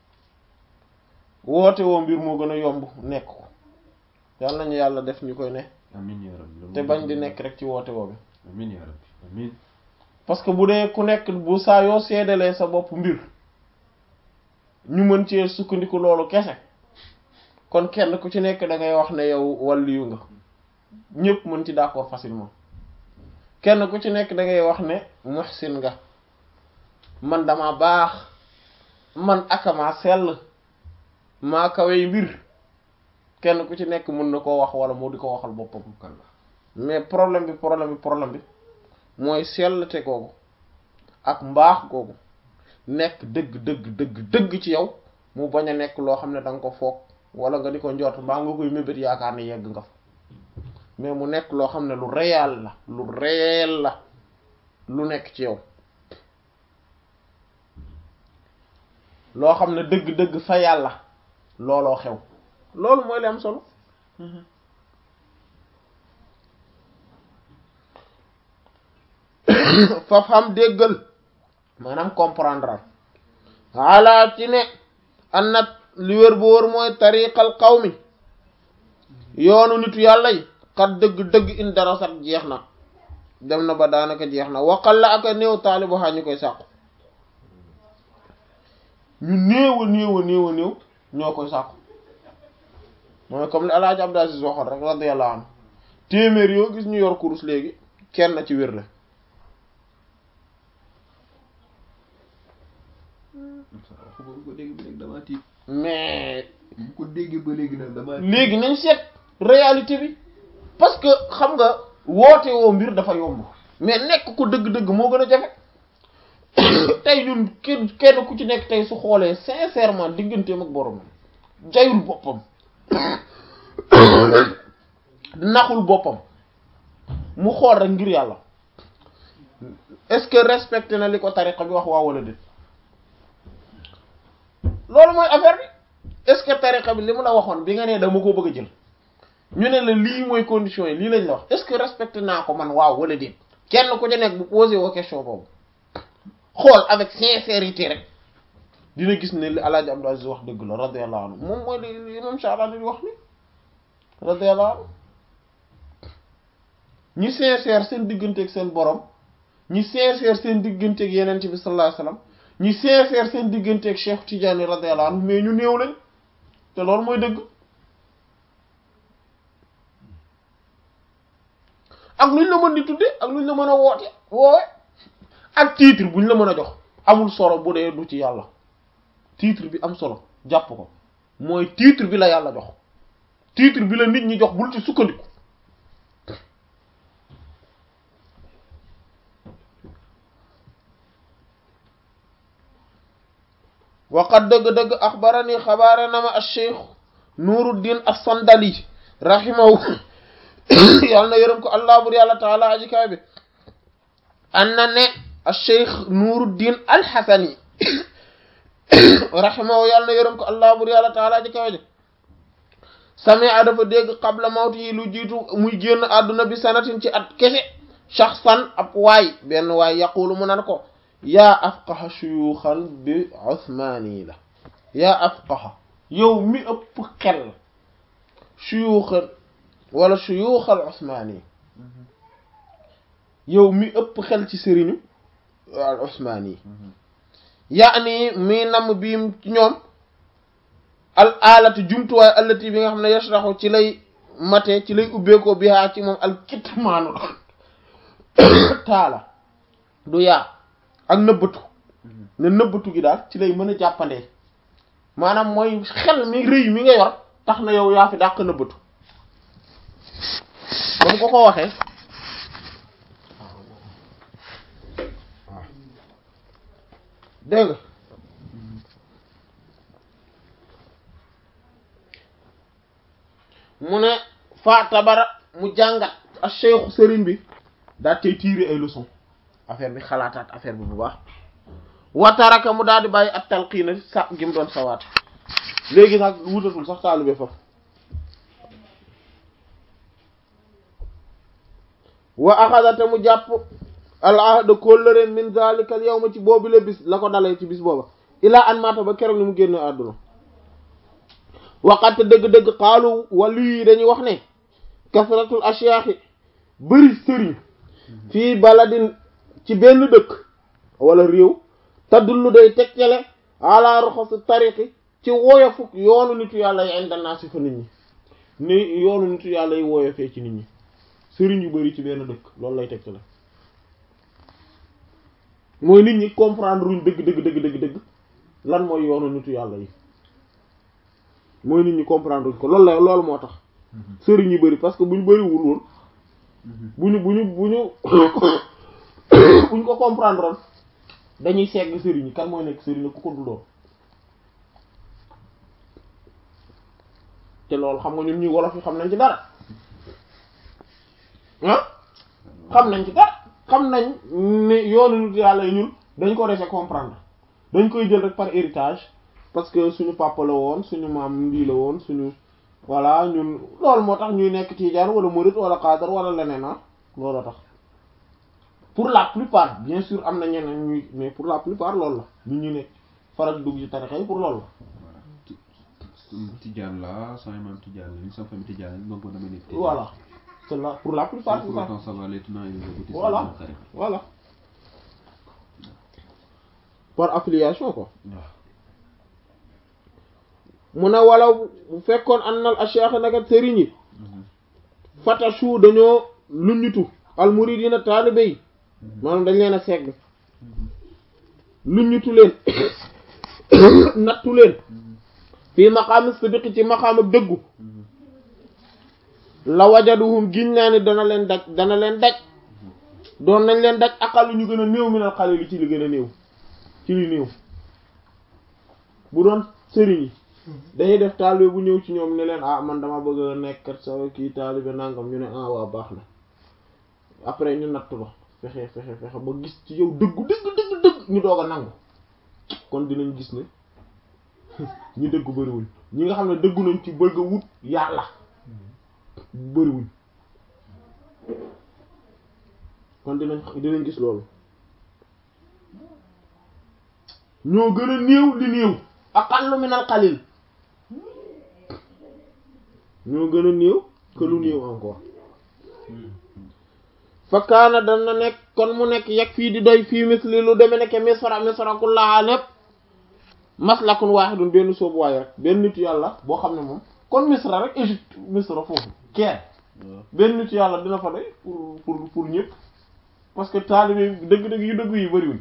woote woo mbir moo gën a yomb nekk ko yàlla nañu yàlla def ñu koy ne amiin yaa rabbi te bañ di nekk rek ci woote woo bi amiin yaa rabbi amiin parce que bu dee ku nekk bu saa yoo seedalee sa bopp mbir ñu mën cee sukkandiku loolu kese kon kenn ku ci nekk da ngay wax ne yow wàlliyu nga ñëpp mën ci d'accord facilement kenn ku ci nekk da ngay wax ne muhsin nga man dama baax man akama sell maa kawey mbir kenn ku ci nekk mën na koo wax wala moo di ko waxal boppam kalla mais problème bi problème bi problème bi mooy sellte googu ak mbaax googu nekk dëgg dëgg dëgg dëgg ci yow mu bañ a nekk loo xam ne da nga ko foog wala nga di ko njort mbaa nga koy mébét yaakaar ne yegg nga fa mais mu nekk loo xam ne lu réel la lu réel la lu nekk ci yow loo xam ne dëgg-dëgg fa yàlla looloo xew loolu mooy li am solo fa xam déggal maanaam comprendre ala ci ne an nat li wér bu wër mooy tariqal qawmi yoonu nitu yàlla yi kat dëgg-dëgg in darasat jeex na dem na ba daanaka jeex na waqal la ak a néew taalibu xaa ñu koy sàkku ñu néew a néew a néew a néew ñoo koy sàkku mooy comme li alaaji Abdou Aziz waxoon rek radiyallahu anhu téeméer yoo gis ñu yor kurus léegi kenn ci wér la bu ko dégg ba léegi damaa tiit mais bu ko déggee ba léegi nag damaa léegi nañ seet réalité bi parce que xam nga woote woo mbir dafa yomb mais nekk ko dëgg-dëgg moo gën a jafe tey ñun kenn kenn ku ci nekk tey su xoolee sincèrement digganteem ak borom jayul boppam naxul boppam mu xool rek ngir yàlla est-ce que respecté na li ko tariqa bi wax waa wala déet loolu mooy affaire bi est-ce que tariqa bi li mu la waxoon bi nga nee dama ko bëgg a jël ñu ne la lii mooy conditions yi lii lañ la wax est-ce que respecté naa ko man waaw wala déet kenn ku ci nekk bu posé woo question boobu xool avec sincérité rek dina gis ne li Alaaji Abdou Aziz wax dëgg la radiyallahu anhu moom mooy li li imam Sha'rani di wax ni radiyallahu anhu ñi sincère seen digganteeg seen borom ñi sincère seen digganteeg yeneen bi sallallahu alayhi wasallam ñi sincère seen digganteeg Cheikh Tidiane radiyallahu anhu mais ñu néew lañ te loolu mooy dëgg ak luñ la mën di tudde ak luñ la mën a woote woowe ak titre buñ la mën a jox amul solo bu dee du ci yàlla titre bi am solo jàpp ko mooy titre bi la yàlla jox titre bi la nit ñi jox bul ci sukkandiku waqad dëgg-dëgg axbarani xabaare na ma acheikh nuruddin as-sandali rahimahu yàlla na yërëm ko allah bur yàlla taala aji kaay bi an na ne acheikh nuruddin alxasani rahimahu yàlla na yërëm ko allah bur yàlla taala aji kaay bi samia dafa dégg qabla mawti yi lu jiitu muy génn àdduna bi sanatin ci at kese shaxsan ab waay benn waay yaqulu mu nan ko yaa afqaha shuyuxan bi usmaani la yaa afqaha yow mi ëpp xel shuyuxan wala shuyuxal usmaani yow mi ëpp xel ci sëriñu al usmaani yaani mi namm biim ci ñoom al alati jumtuwaay allati bi nga xam ne yashraxu ci lay mate ci lay ubbeekoo bihaa ci moom al kitmaanu taala du yaa ak nëbbatu ne nëbbatu gi daal ci lay mën a jàppandee maanaam mooy xel mi rëy mi nga yor tax na yow yaa fi dàq nëbbatu ba mu ko ko waxee dégg nga mu ne fa tabara mu jàngat a cheikhu sëriñ bi daal tey tirer ay leçons affaire bi xalaataat affaire bi bu baax wataraka mu daal di bàyyi at talqiina sa gi mu doon sawaat léegi nag wutatul sax taalube foofu wa axadate mu jàpp al ahda kóllëre min zalika al yawma ci boobu la bis la ko dalee ci bis booba ilaa an maata ba keroog ni mu génn àdduna waxatte dëgg-dëgg xaalu wàllu yi dañuy wax ne kasratul ashyaaxi bëri sëriñ fii baladin ci benn dëkk wala réew tadullu day tegtale ala roxosi tariqi ci woyofuk yoonu nitu yàlla yi indanaa si fa nit ñi ni yoonu nitu yàlla yi woyofee ci nit ñi sëriñ yu bëri ci benn dëkk loolu lay tegtale mooy nit ñi comprendre ruñ dëgg dëgg dëgg dëgg dëgg lan mooy yoonu nitu yàlla yi mooy nit ñi comprendre ruñ ko loolu la loolu moo tax sëriñ yu bëri parce que bu ñu bëriwul woon bu ñu bu ñu bu ñu bu ñu ko comprendre woon dañuy segg sëriñ yi kan mooy nekk sëriñ la ku ko dul doon te loolu xam nga ñun ñuy wolof yi xam nañ ci dara ah xam nañ ci dara xam nañ ne yoonu nit yàlla yi ñun dañ ko dese comprendre dañ koy jël rek par héritage parce que suñu papa la woon suñu maam lii la woon suñu voilà ñun loolu moo tax ñuy nekk tijaan wala murid wala xaadar wala leneen ah loolu tax pour la plupart bien sûr am na ñeneen ñuy mais pour la plupart loolu la ñu ñu nekk faral dugg ci tarixa yi pour loolu la tijaan la sama maam tijaan la ni sama famille tijaan la donc damay nekk tijaan voilà c'est là pour la plupart c'est pour ça autant savoir les tenants et les aboutissants Voilà. de la tariqa. voilà par affiliation quoi waaw mu ne wala bu fekkoon annal asheikh naka sëriñ yi fatashu dañoo luññutu al muridina taalibe yi maanaam dañ leen a segg luññutu leen nattu leen fii maqaami sidiqi ci maqaam ak dëggu la wajaduhum giñ naa ni dana leen daj dana leen daj doon nañ leen daj aqal ñu gën a néew minal xalil yi ci li gën a néew ci li néew bu doon sëriñ yi dañuy def taalibe bu ñëw ci ñoom ne leen ah man dama bëgg a nekkat sa kii taalibe nangam ñu ne ah waa baax na après ñu natt ba fexe fexe fexe ba gis ci yow dëggu dëgg dëgg dëgg ñu doog a nangu kon dinañ gis ne ñi dëggu bëriwuñ ñi nga xam ne dëggu nañ ci bëgg a wut yàlla bëriwuñ kon dinañ dinañ gis loolu ñoo gën a néew li néew aqallu min al qalil ñoo gën a néew que lu néew encore fa kaana dana nekk kon mu nekk yegg fii di doy fii misli lu deme nekk misra misra kullaha lépp maslakun wahidun benn soobu waay rek benn nit yàlla boo xam ne moom kon misra rek Égypte misra foofu Caire benn nit yàlla dina fa doy pour pour pour ñëpp parce que taalibe dëgg-dëgg yu dëgg yi bëriwuñ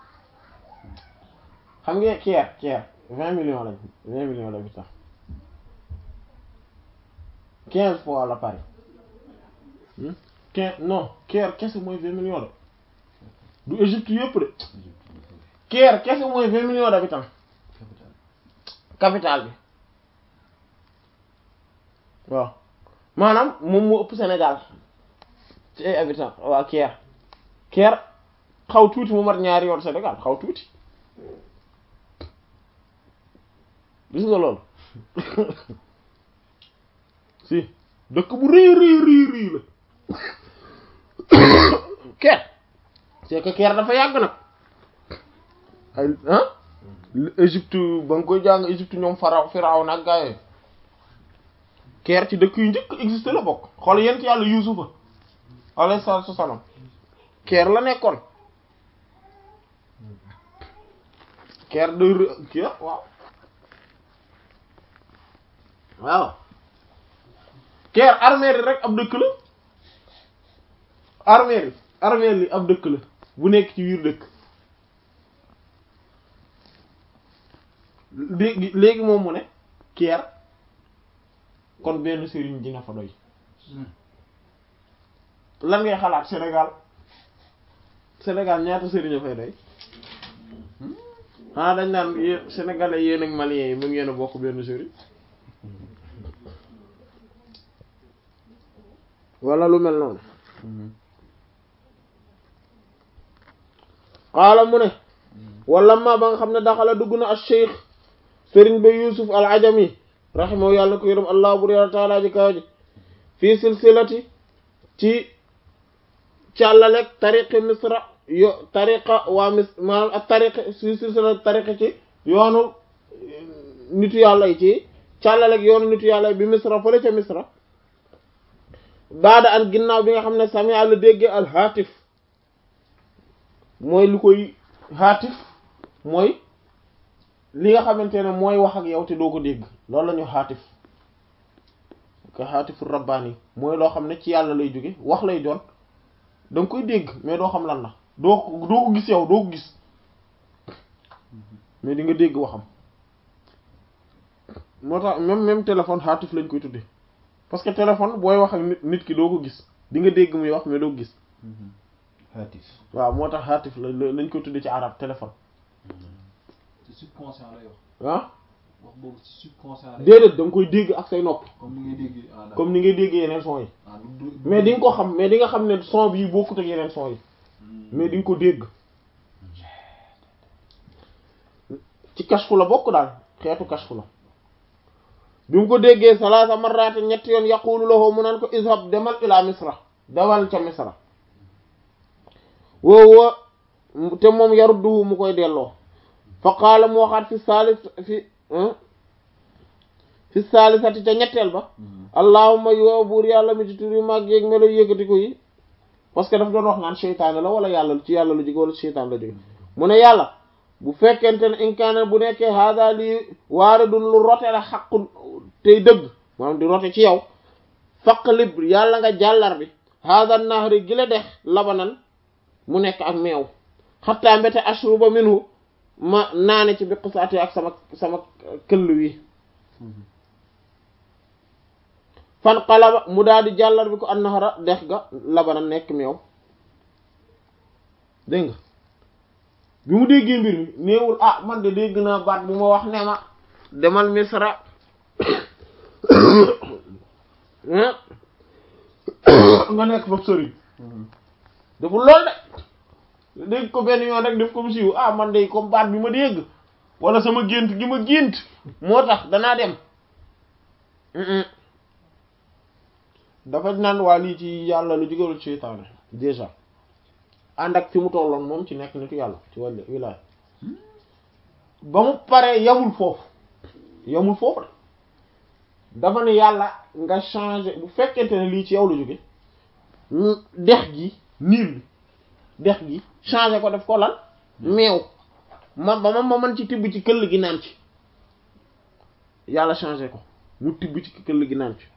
xam nga Caire Caire vingt millions lañ vingt millions d'habitants quinze fois la Paris quinze non Caire kese mooy vingt millions de du Égypte yëpp de Caire kese mooy vingt millions d'habitants capitale bi waaw maanaam moom moo ëpp Sénégal ci ay habitants waa Caire Caire xaw tuuti mu mat ñaari yoon Sénégal xaw tuuti gis nga loolu si dëkk bu rëy rëy rëy rëy la Caire c'est que Caire dafa yàgg nag ay ah Égypte ba nga koy jàng Égypte ñoom faraw firaw nag gaa yooyu Caire ci dëkk yu njëkk existé la bokk xool yent yàlla Yuusufa alayhi salaatu wassalaam Caire la nekkoon Caire de kii waaw waaw Caire armée rek ab dëkk la armée armée li ab dëkk la bu nekk ci biir dëkk léegi léegi moom mu ne Caire kon benn sëriñ dina fa doy lan ngay xalaat Sénégal Sénégal ñaata sëriñ a fay doy ah dañ naan yéen sénégalais yéen ak maliens yi mu ngeen a bokk benn sëriñ wala lu mel noonu xaala mu ne wala ma ba nga xam ne daxala dugg na al cheikh sëriñ ba yusuf al ajami rahimahu yàlla ko yërëm allah bur yàlla taala ji kaw ji fii silsilati ci càllalek tariqi misra yo tariqa waa mis maanaam ak tariqi fii silsilati tariqi ci yoonu nitu yàlla yi ci càllalek yoonu nitu yàlla yi bi misra fële ca misra baada an ginnaaw bi nga xam ne sami àlla déggee al haatif mooy lu koy haatif mooy li nga xamante ne mooy wax ak yow te doo ko dégg loolu la ñu haatif ka haatifu rabbaani mooy loo xam ne ci yàlla lay jóge wax lay doon da nga koy dégg mais doo xam lan la doo ko doo ko gis yow doo ko gis mais di nga dégg waxam moo tax même même téléphone haatif lañ koy tuddee parce que téléphone booy wax ak nit nit ki doo ko gis di nga dégg muy wax mais doo ko gis haatif waaw moo tax haatif la lañ koy tuddee ci arab téléphone ci subconscient lay wax ah wax boobu ci subconscient lay déedéet da nga koy dégg ak say nopp comme ni ngay dégg ah d'accord comme ni ngay déggee yeneen son yi ah du du mais di nga ko xam mais di nga xam ne son bii bokkut ak yeneen son yi mais di nga ko dégg ci kashfu la bokk daal xeetu kashfu la bi mu ko déggee salaasa marraat ñetti yoon yaqulu lahu mu naan ko izhab demal ila misra dawal ca misra woowo te moom yarudduhu mu koy delloo fa qaala mu waxaat fi saalis fi fi saalisati ca ñetteel ba allahumma yow buur yàlla mi ci tur yu mag yeeg melo yëkkati ko yi parce que daf doon wax naan seytaane la wala yàlla ci yàlla la jóge wala seytaan la jóge mu ne yàlla bu fekkente ne inkaana bu nekkee hada lii waare dun lu rote la xaqu tey dëgg maanaam di rote ci yow faqlib yàlla nga jàllar bi hada nahri gi la dex labanan mu nekk ak meew xattaa mbete ashruba minhu ma naane ci bi qisaati ak sama sama këll wi fan qalaba mu daal di jàllar bi ko an nahara dex ga labanan nekk meew dégg nga bi mu déggee mbir mi néewul ah man de dégg naa baat bu ma wax ne ma demal misra nga nekk foofu sëriñ deful lool de dégg ko benn yoon rek def ko mu siiw ah man de comme baat bi ma dégg wala sama gént gi ma gént moo tax danaa dem dafa naan waa lii ci yàlla lu jógewul ci seytaane déjà ànd ak fi mu tolloon moom ci nekk nitu yàlla ci wàllu wilaaya ba mu paree yamul foofu yamul foofu de dafa ne yàlla nga changer bu fekkente ne lii ci yow la jóge dex gi niir bi dex gi changer ko def ko lan meew ma ba ma ma mën ci tibb ci këll gi naan ci yàlla changer ko mu tibb ci këll gi naan ci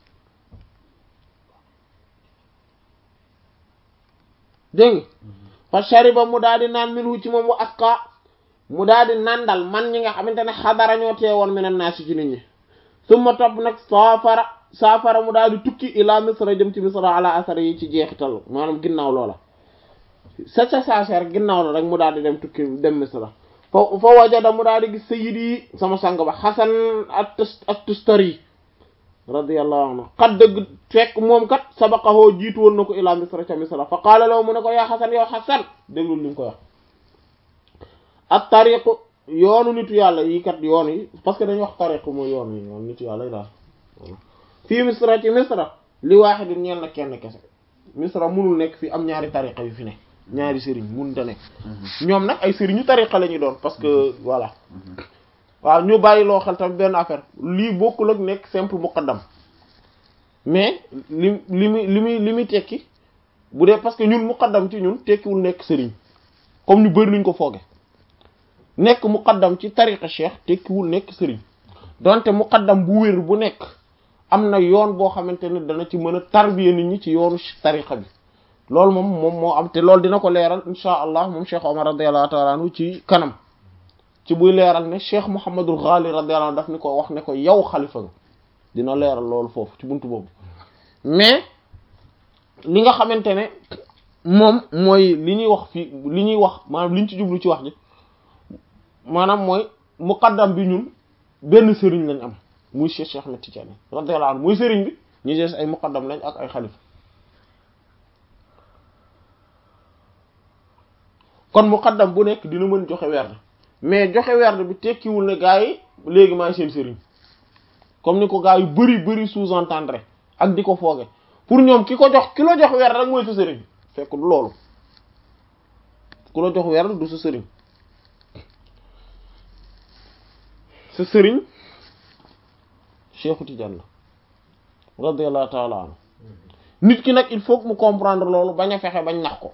dégg nga fa shariba mu daal di naan minhu ci moom wa asqa mu daal di nandal man ñi nga xamante ne xadara ñoo teewoon minan naasi ci nit ñi summa topp nag saafara saafara mu daal di tukki ila misra jëm ci misra ala asar yi ci jeexital maanaam ginnaaw loola sa sa saase rek ginnaaw la rek mu daal di dem tukki dem misra fa fa wajada mu daal di gis sayyidi sama sang ba xasan at-Tustari radiyallahu anhu xat dëgg fekk moom kat sabaqahoo jiitu woon na ko ila misra ca misra fa qaala law mu ne ko yaa xasan yow xasan déglul li mu ko wax at tariqu yoonu nitu yàlla yi kat yoon yi parce que dañuy wax tariqu mooy yoon yi yoon nitu yàlla yi daal fii misra ci misra li waaxidin ñeel na kenn kese misra munul nekk fii am ñaari tariqa yu fi ne ñaari sëriñ munta nekk ñoom nag ay sëriñu tariqa la ñu doon parce que voilà waaw ñu bàyyi loo xel tamit benn affaire lii bokkul ak nekk simple muqaddam mais li li muy li muy li muy tekki bu dee parce que ñun muqaddam ci ñun tekkiwul nekk sëriñ comme ñu bëri luñ ko fooge nekk muqaddam ci tariqa cheikh tekkiwul nekk sëriñ donte muqaddam bu wér bu nekk am na yoon boo xamante ne dana ci mën a tarbiya nit ñi ci yoonu tariqa bi loolu moom moom moo am te loolu dina ko leeral insha allah moom cheikh omar radiyallahu ta'ala anhu ci kanam ci buy leeral ne cheikh Mouhamadul Ghali radiyallahu anhu daf ni ko wax ne ko yow xalifa nga dina leeral loolu foofu ci buntu boobu mais li nga xamante ne moom mooy li ñuy wax fii li ñuy wax maanaam li ñu ci jublu ci wax ji maanaam mooy muqaddam bi ñun benn sëriñ lañ am muy cheikh Cheikh Ahmed Tidiane radiyallahu anhu muy sëriñ bi ñu des ay muqaddam lañ ak ay xalifa kon muqaddam bu nekk dina mën joxe werd mais joxe werd bi tekkiwul ne gaa yi léegi maay seen sëriñ comme ni ko gaa yu bari bari sous-entendre ak di ko fooge pour ñoom ki ko jox ki la jox werd rek mooy sa sëriñ fekk du loolu ku la jox werd du sa sëriñ sa sëriñ Cheikhu Tidiane la radiyallahu ta'ala anhu nit ki nag il faut que mu comprendre loolu bañ a fexe bañ nax ko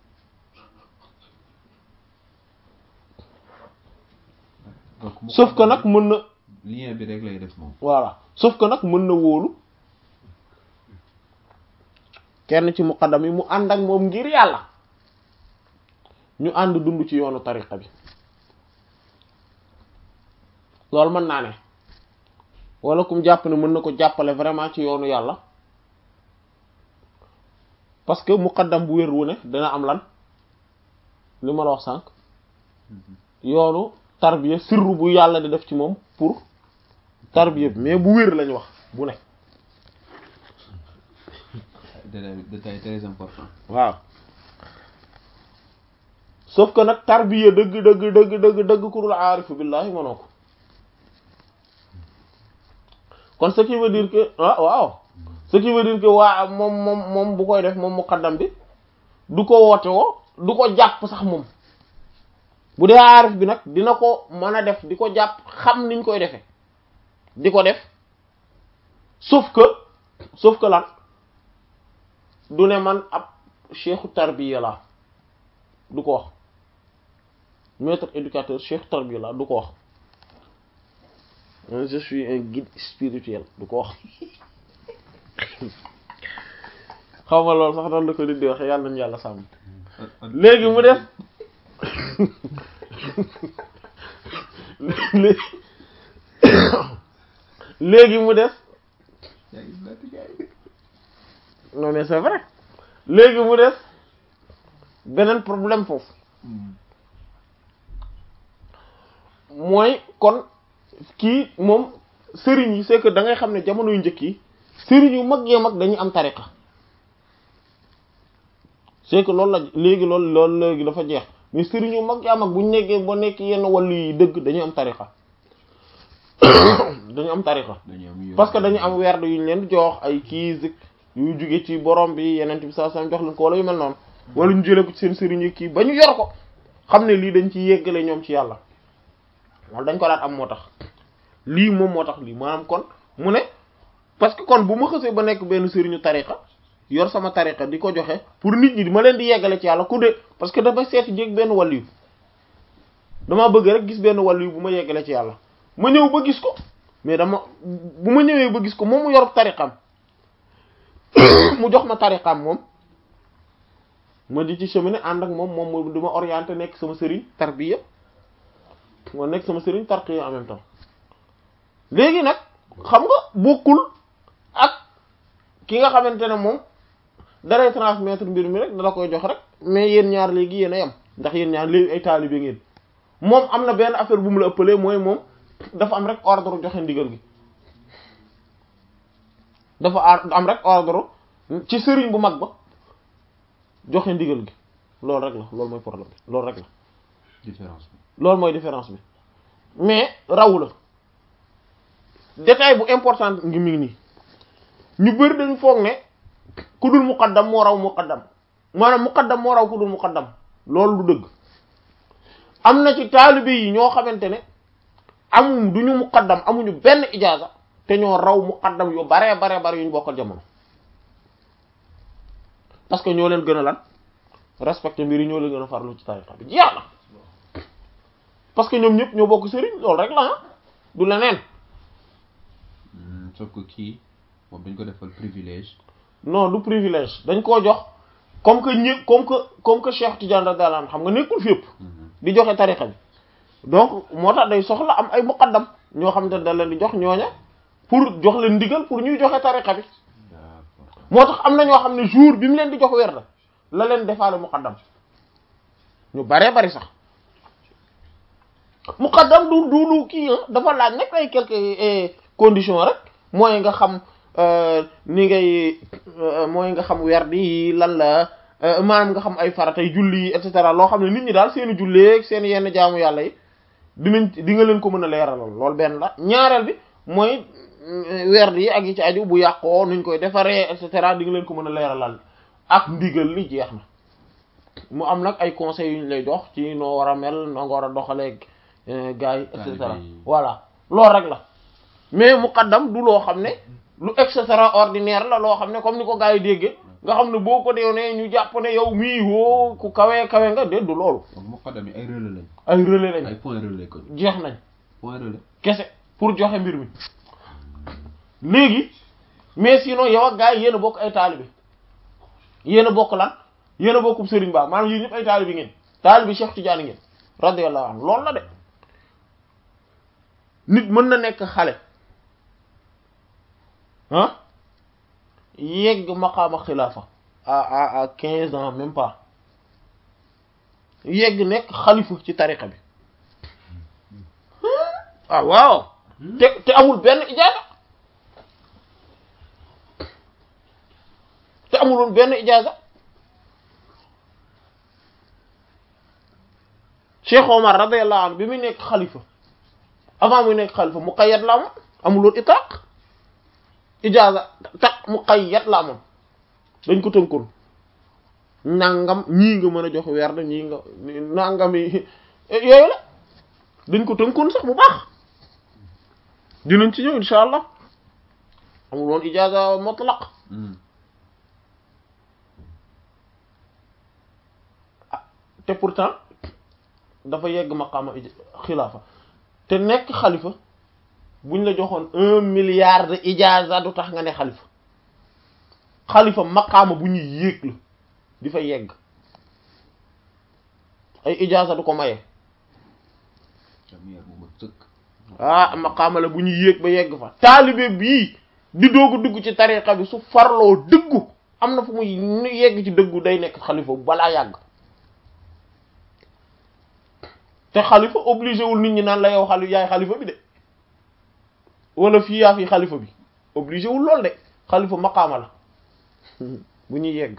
sauf que nag mën na lien bi rek lay def moom voilà sauf que nag mën na wóolu kenn ci muqaddam yi mu ànd ak moom ngir yàlla ñu ànd dund ci yoonu tariqa bi loolu mën naa ne wala kum jàpp ne mën na ko jàppale vraiment ci yoonu yàlla parce que muqaddam bu wér wu ne dana am lan li ma la wax sànq yoonu tarbiya sirru bu yàlla di def ci moom pour tarbiya bi mais bu wér lañu wax bu ne détail détail très important waaw sauf que nag tarbiya dëgg dëgg dëgg dëgg dëgg kurul aarifu billahi mënoo ko kon ce qui veut dire que ah waaw ce qui veut dire que waa moom moom moom bu koy def moom muqaddam bi du ko woote woo du ko jàpp sax moom bu dee aarif bi nag dina ko mën a def di ko jàpp xam niñ koy defee di ko def sauf que sauf que lan du ne man ab cheikhu tarbiya la du ko wax maître éducateur cheikhu tarbiya la du ko wax je suis un guide spirituel du ko wax xaw ma loolu sax doon la ko nit di waxe yàlla nañu yàlla sàmm léegi mu def léegi mu def non mais c'est vrai léegi mu def beneen problème foofu mooy kon kii moom sëriñ yi c'est que da ngay xam ne jamono yu njëkk yi sëriñ yu mag yee mag dañuy am tariqa c'est que loolu la léegi loolu loolu léegi dafa jeex mais sëriñ yu mag yaa mag bu ñu nekkee ba nekk yenn wàllu yi dëgg dañuy am tariqa dañu am tariqa parce que dañu am werd yu ñu leen jox ay kii zik yu jóge ci borom bi yeneen bi sallallahu alayhi wasallam jox leen ko wala yu mel noonu wala ñu jëlee ko ci seen sëriñ yi kii ba ñu yor ko xam ne lii dañ ci yeggale ñoom ci yàlla wala dañ ko daan am moo tax lii moom moo tax lii maanaam kon mu ne parce que kon bu ma xësee ba nekk benn sëriñu tariqa yor sama tariqa di ko joxe pour nit ñi ma leen di yeggale ci yàlla ku de parce que dafa seeti jéeg benn wàll yu dama bëgg rek gis benn wàll yu bu ma yeggale ci yàlla ma ñëw ba gis ko mais dama bu ma ñëwee ba gis ko moom mu yor tariqam mu jox ma tariqam moom ma di ci cheminer ànd ak moom moom mu di ma orienté nekk sama sëriñ tarbiya ma nekk sama sëriñ tarqiya en même temps léegi nag xam nga bokkul ak ki nga xamante ne moom daray transmettre mbir mi rek dala koy jox rek mais yéen ñaar léegi yéen a yem ndax yéen ñaar léegi ay taalibe ngeen moom am na benn affaire bu mu la ëppalee mooy moom dafa am rek ordre joxe ndigal gi dafa ar- am rek ordre ci sëriñ bu mag ba joxe ndigal gi loolu rek la loolu mooy problème bi loolu rek la différence bi loolu mooy différence bi mais raw la détail bu important ngi mi ngi nii ñu bëri dañu foog ne ku dul muqaddam moo raw muqaddam maanaam muqaddam moo raw ku dul muqaddam loolu du dëgg am na ci taalibe yi ñoo xamante ne amuñ duñu muqaddam amuñu benn ijaaza te ñoo raw muqaddam yu baree baree bare yu ñu bokkal jamono parce que ñoo leen gën a lan respecté mbir yi ñoo leen gën a farlu ci tariqa bi jeex na parce que ñoom ñëpp ñoo bokk sëriñ loolu rek la ah du leneen Hmm, sauf que kii moom dañ ko defal privilège non du privilège dañ koo jox comme que ñëpp comme que comme que Cheikh Tidiane radiyallahu anhu xam nga nekkul fépp Mhm. di joxe tariqa bi donc moo tax day soxla am ay muqaddam ñoo xam ne da leen di jox ñooña pour jox leen ndigal pour ñuy joxe tariqa bi d'accord moo tax am na ñoo xam ne jour bi mu leen di jox weer la la leen defaale muqaddam ñu baree bari sax muqaddam du du du kii ah dafa laaj nag ay quelques eh, conditions rek mooy nga xam euh, ni ngay euh, mooy nga xam werd yi lan la euh, maanaam nga xam ay faratay julli yi et cetera loo xam ne nit ñi daal seeni julleeg seen yenn jaamu yàlla yi dinañ di nga leen ko mën a leeralal loolu benn la ñaareel bi mooy mm, werd yi ak yi ci aju bu yàqoo nuñ koy defaree et cetera di nga leen ko mën a leeralal ak ndigal li jeex na mu am nag ay conseils yu ñu lay jox ci noo war a mel noo nga war a doxalee gars yi et cetera Taalibe yi. voilà loolu rek la mais muqaddam du loo xam ne lu extraordinaire la loo xam ne comme ni ko gars yi déggee nga xam ne boo ko deewee ñu jàpp ne yow mii woo ku kawe kawe nga déet du loolu donc muqaddam yi ay relais lañ ay relais lañ ay point relais ko jeex nañ point relais kese pour joxe mbir mi léegi mais sinon yow ak gars yi yéen a bokk ay taalibe yéen a bokk lan yéen a bokkum Serigne Ba maanaam yéen ñëpp ay taalibe ngeen taalibe Cheikh Tidiane ngeen radiyallahu anhu loolu la de nit mën na nekk xale ah yegg maqaama xilaafa à à à quinze ans même pas yegg nekk xalifa ci tariqa bi ah waaw te te amul benn ijaaza te amuloon benn ijaaza Cheikh Omar radiyallahu anhu bi muy nekk xalifa avant muy nekk xalifa muqayyad la amoon amuloon itaq ijaaza tax muqayyad la amoon dañ ko tënkoon nangam ñii nga mën a jox werd ñii nga nangam yi yooyu la dañ ko tënkoon sax bu baax dinañ ci ñëw insha allah amul woon ijaaza mutlaq Hmm. te pourtant dafa yegg maqaama ij- xilaafa te nekk xalifa buñ la joxoon un milliard de ijaaza du tax nga ne xalifa xalifa maqaama bu ñuy yéeg la di fa yegg ay ijaaza du ko maye Jamiyar bu mat sëkk ah maqaama la bu ñuy yéeg ba yegg fa taalibe bii di doog a dugg ci tariqa bi su farloo dëggu am na fu muy yegg ci dëggu day nekk xalifa balaa yàgg te xalifa obligé wul nit ñi naan la yow xali yaay xalifa bi de wala fii yaa fi xalifa bi obligé wul lool de xalifa maqaama la bu ñuy yegg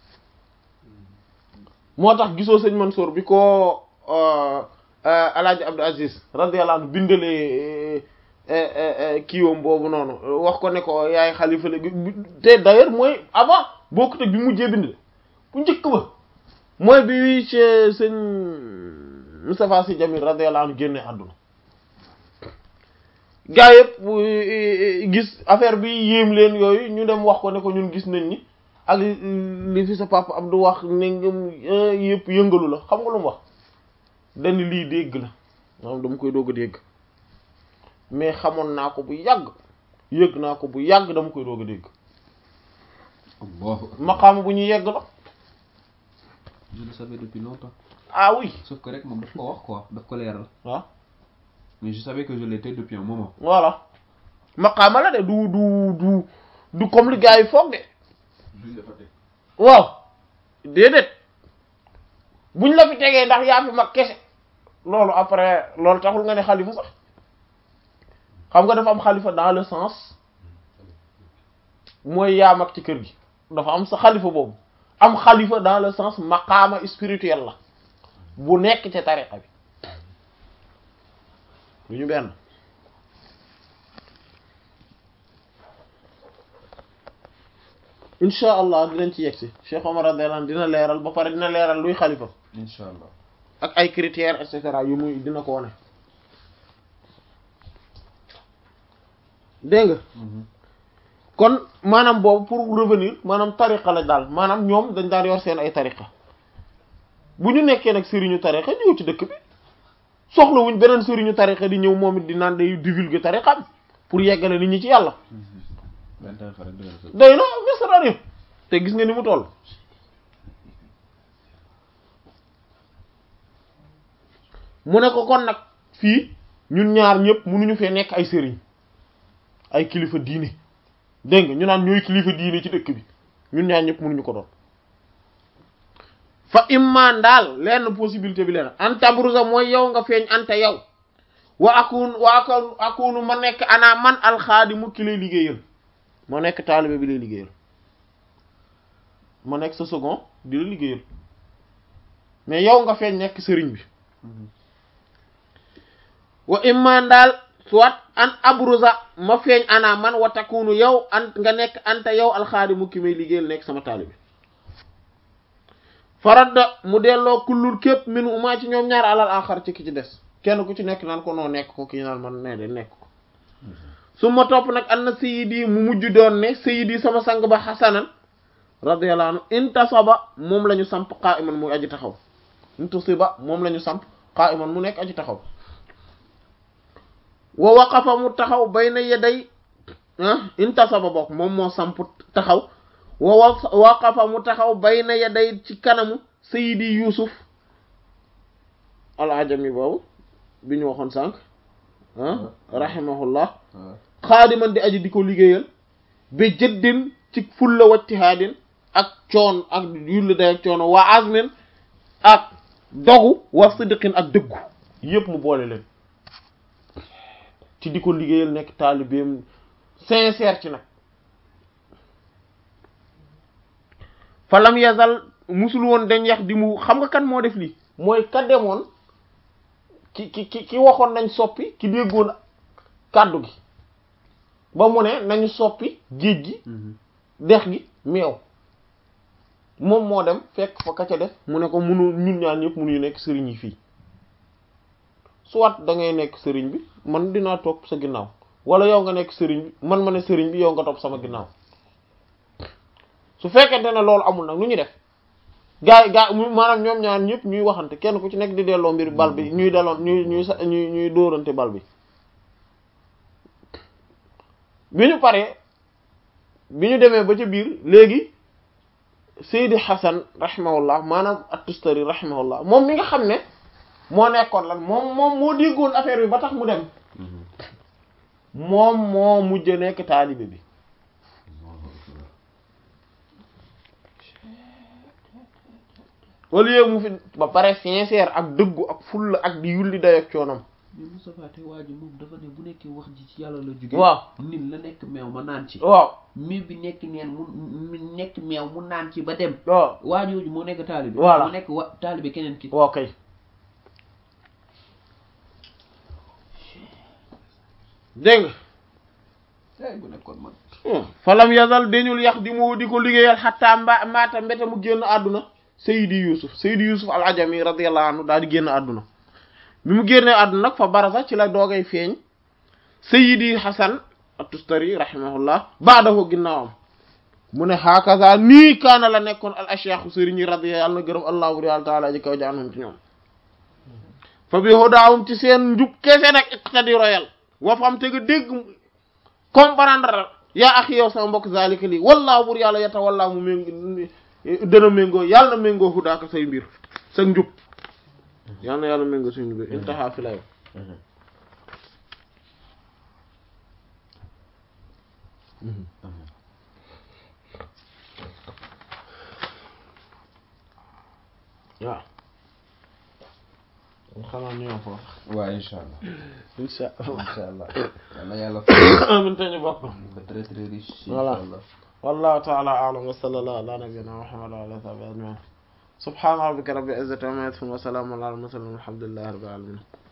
moo tax gisoo sëñ Mansour bi ko alaaji Abdou Aziz radiyallahu anhu bindalee kiiwam boobu noonu wax ko ne ko yaay xalifa la te d'ailleurs mooy avant bokkut ak bi mujjee bind bu njëkk ba mooy bi ci sëñ Moustapha Sy Jamil radiyallahu anhu génne àdduna gaa yëpp gis affaire bi yéem leen yooyu ñu dem wax ko ne ko ñun gis nañ ni ak li fi sa papa Abdou wax ne ngam yëpp yëngalu la xam nga lu mu wax dañ lii dégg la maanaam dama koy doog a dégg mais xamoon naa ko bu yàgg yëg naa ko bu yàgg dama koy doog a dégg Allahu akbar. maqaama bu ñuy yegg la Je le savais depuis longtemps. ah oui Sauf que rek moom daf ko wax quoi daf ko leeral. waaw Mais je savais que je l'étais depuis un moment. voilà maqaama la de du du du du comme li gars yi foog de duñ la fa teg waaw déedéet buñ la fi tegee ndax yaa fi mag kese loolu après loolu taxul nga ne xalifa sax xam nga dafa am xalifa dans le sens mooy yaa mag ci kër gi dafa am sa xalifa boobu am xalifa dans le sens maqaama spirituel la bu nekk ci tariqa bi lu ñu benn insha allah dinañ ci yegsi Cheikh Omar radiyallahu anhu dina leeral ba pare dina leeral luy xalifa incha allah ak ay critères et cetera yu muy dina ko wane dégg nga kon maanaam boobu pour revenir maanaam tariqa la daal maanaam ñoom dañ daan yor seen ay tariqa bu ñu nekkee nag sëriñu tariqa ñëw ci dëkk bi soxlawuñ beneen sëriñu tariqa di ñëw moom it di naan day divulguer tariqam pour yeggale nit ñi ci yàlla benn tariqa rek dëgg la day na misrarim te gis nga ni mu toll mu ne ko kon nag fii ñun ñaar ñëpp mënuñu fee nekk ay sëriñ ay kilifa diine dégg nga ñu naan ñooy kilifa diine ci dëkk bi ñun ñaar ñëpp mënuñu ko doon fa imman daal lenn possibilité bi leen anta brusa mooy yow nga feeñ anta yow wa akun wa akun akunu ma nekk ana man alxaadimu ki lay liggéeyal ma nekk taalibe bi lay liggéeyal ma nekk sa second di la liggéeyal mais yow nga feeñ nekk sëriñ bi wa imman daal soit an abruza ma feeñ ana man wa takunu yow an nga nekk anta yow alxaadimu ki may liggéeyal nekk sama taalibe faradda mu delloo kullul képp min uma ci ñoom ñaar alal axar ci ki ci des kenn ku ci nekk naan ko noo nekk ko kii naan man nee de nekk ko su ma topp nag an na sayidi mu mujj doon ne sayidi sama sang ba xasanan radiyallahu anhu intasaba moom la ñu samp qa'iman muy aji taxaw intasiba moom la ñu samp qa'iman mu nekk aji taxaw wa waqafa mu taxaw bayna yaday ah intasaba bokk moom moo samp taxaw wa waqafa mu taxaw bayna yaday ci kanamu sayidi yusuf al ajami boobu bi ñu waxoon sànq ah rahimahullah xaadiman di aji di ko liggéeyal ba jëddin ci fulla wajtihaadin ak coon ak yulli day ak coono waa azmin ak dogu wa sidqin ak dëggu yépp mu boole leen ci di ko liggéeyal nekk taalibeem sincère ci nag falam yazal musul woon dañ yax di mu xam nga kan moo def lii mooy ka demoon ki ki ki ki waxoon nañ soppi ki déggoon kàddu gi ba mu ne nañu soppi géej gi dex gi meew moom moo dem fekk fa ka ca def mu ne ko munu ñun ñaan ñëpp munuñu nekk sëriñ yi fii soit da ngay nekk sëriñ bi man dinaa topp sa ginnaaw wala yow nga nekk sëriñ bi man ma ne sëriñ bi yow nga topp sama ginnaaw su fekkente ne loolu amul nag nu ñu def gaa yi gaa maanaam ñoom ñaar ñëpp ñuy waxante kenn ku ci nekk di delloo mbir bal bi ñuy delloon ñuy ñuy sa ñuy ñuy dóorante bal bi bi ñu paree bi ñu demee ba ca biir léegi Seydi Hasan rahimahullah maanaam at-Tustari rahimahullah moom mi nga xam ne moo nekkoon lan moom moom moo déggoon affaire bi ba tax mu dem moom moo mujj nekk taalibe bi au lieu mu fi ba pare sincère ak dëggu ak fulla ak di yulli day ak coonam mais Moustapha te waa ji moom dafa ne bu nekkee wax ji ci yàlla la jóge waaw nit la nekk meew ma naan ci waaw mi bi nekk neen mu mu nekk meew mu naan ci ba dem waaw waa jooju moo nekk taalibe Voilà. mu nekk wa taalibe keneen ki waaw kay dégg nga ay bu nekkoon man falam yazal dañul yax di mu di ko liggéeyal xataa mba maata mbete mu génn àdduna sayidi yusuf sayidi yusuf al ajami radiyallahu anhu daal di génn àdduna bi mu génnee àdduna nag fa barasa ci la doogay feeñ sayidi hasan at-tustari rahimahullah baadahu ginnaawam mu ne hakaza nii kaana la nekkoon al ashyaaxu sëriñ yi radiya yàlla na gërëm allahu yàlla taala ji kaw jaanum ci ñoom fa bi hudaawum ci seen njub kese nag iqtadi royal wa fam te nga dégg comprendre yaa axi yow sama mbokk zalika lii wallaahu bur yàlla yata wallaahu mu méng dana méngoo yàlla na méngoo hudaaka say mbir sa njub yàlla na yàlla méngoo say mbir intaha fi la yow waaw xanaa ñu yom foofu waaw incha allah insha allah incha allah yàlla yàlla amin te ñu bokk fa très très riche Voilà. incha allah والله تعالى أعلم وصلى الله على نبينا محمد وعلى آله وصحبه أجمعين سبحان ربك رب العزة عما يصفون وسلام على المرسلين والحمد لله رب العالمين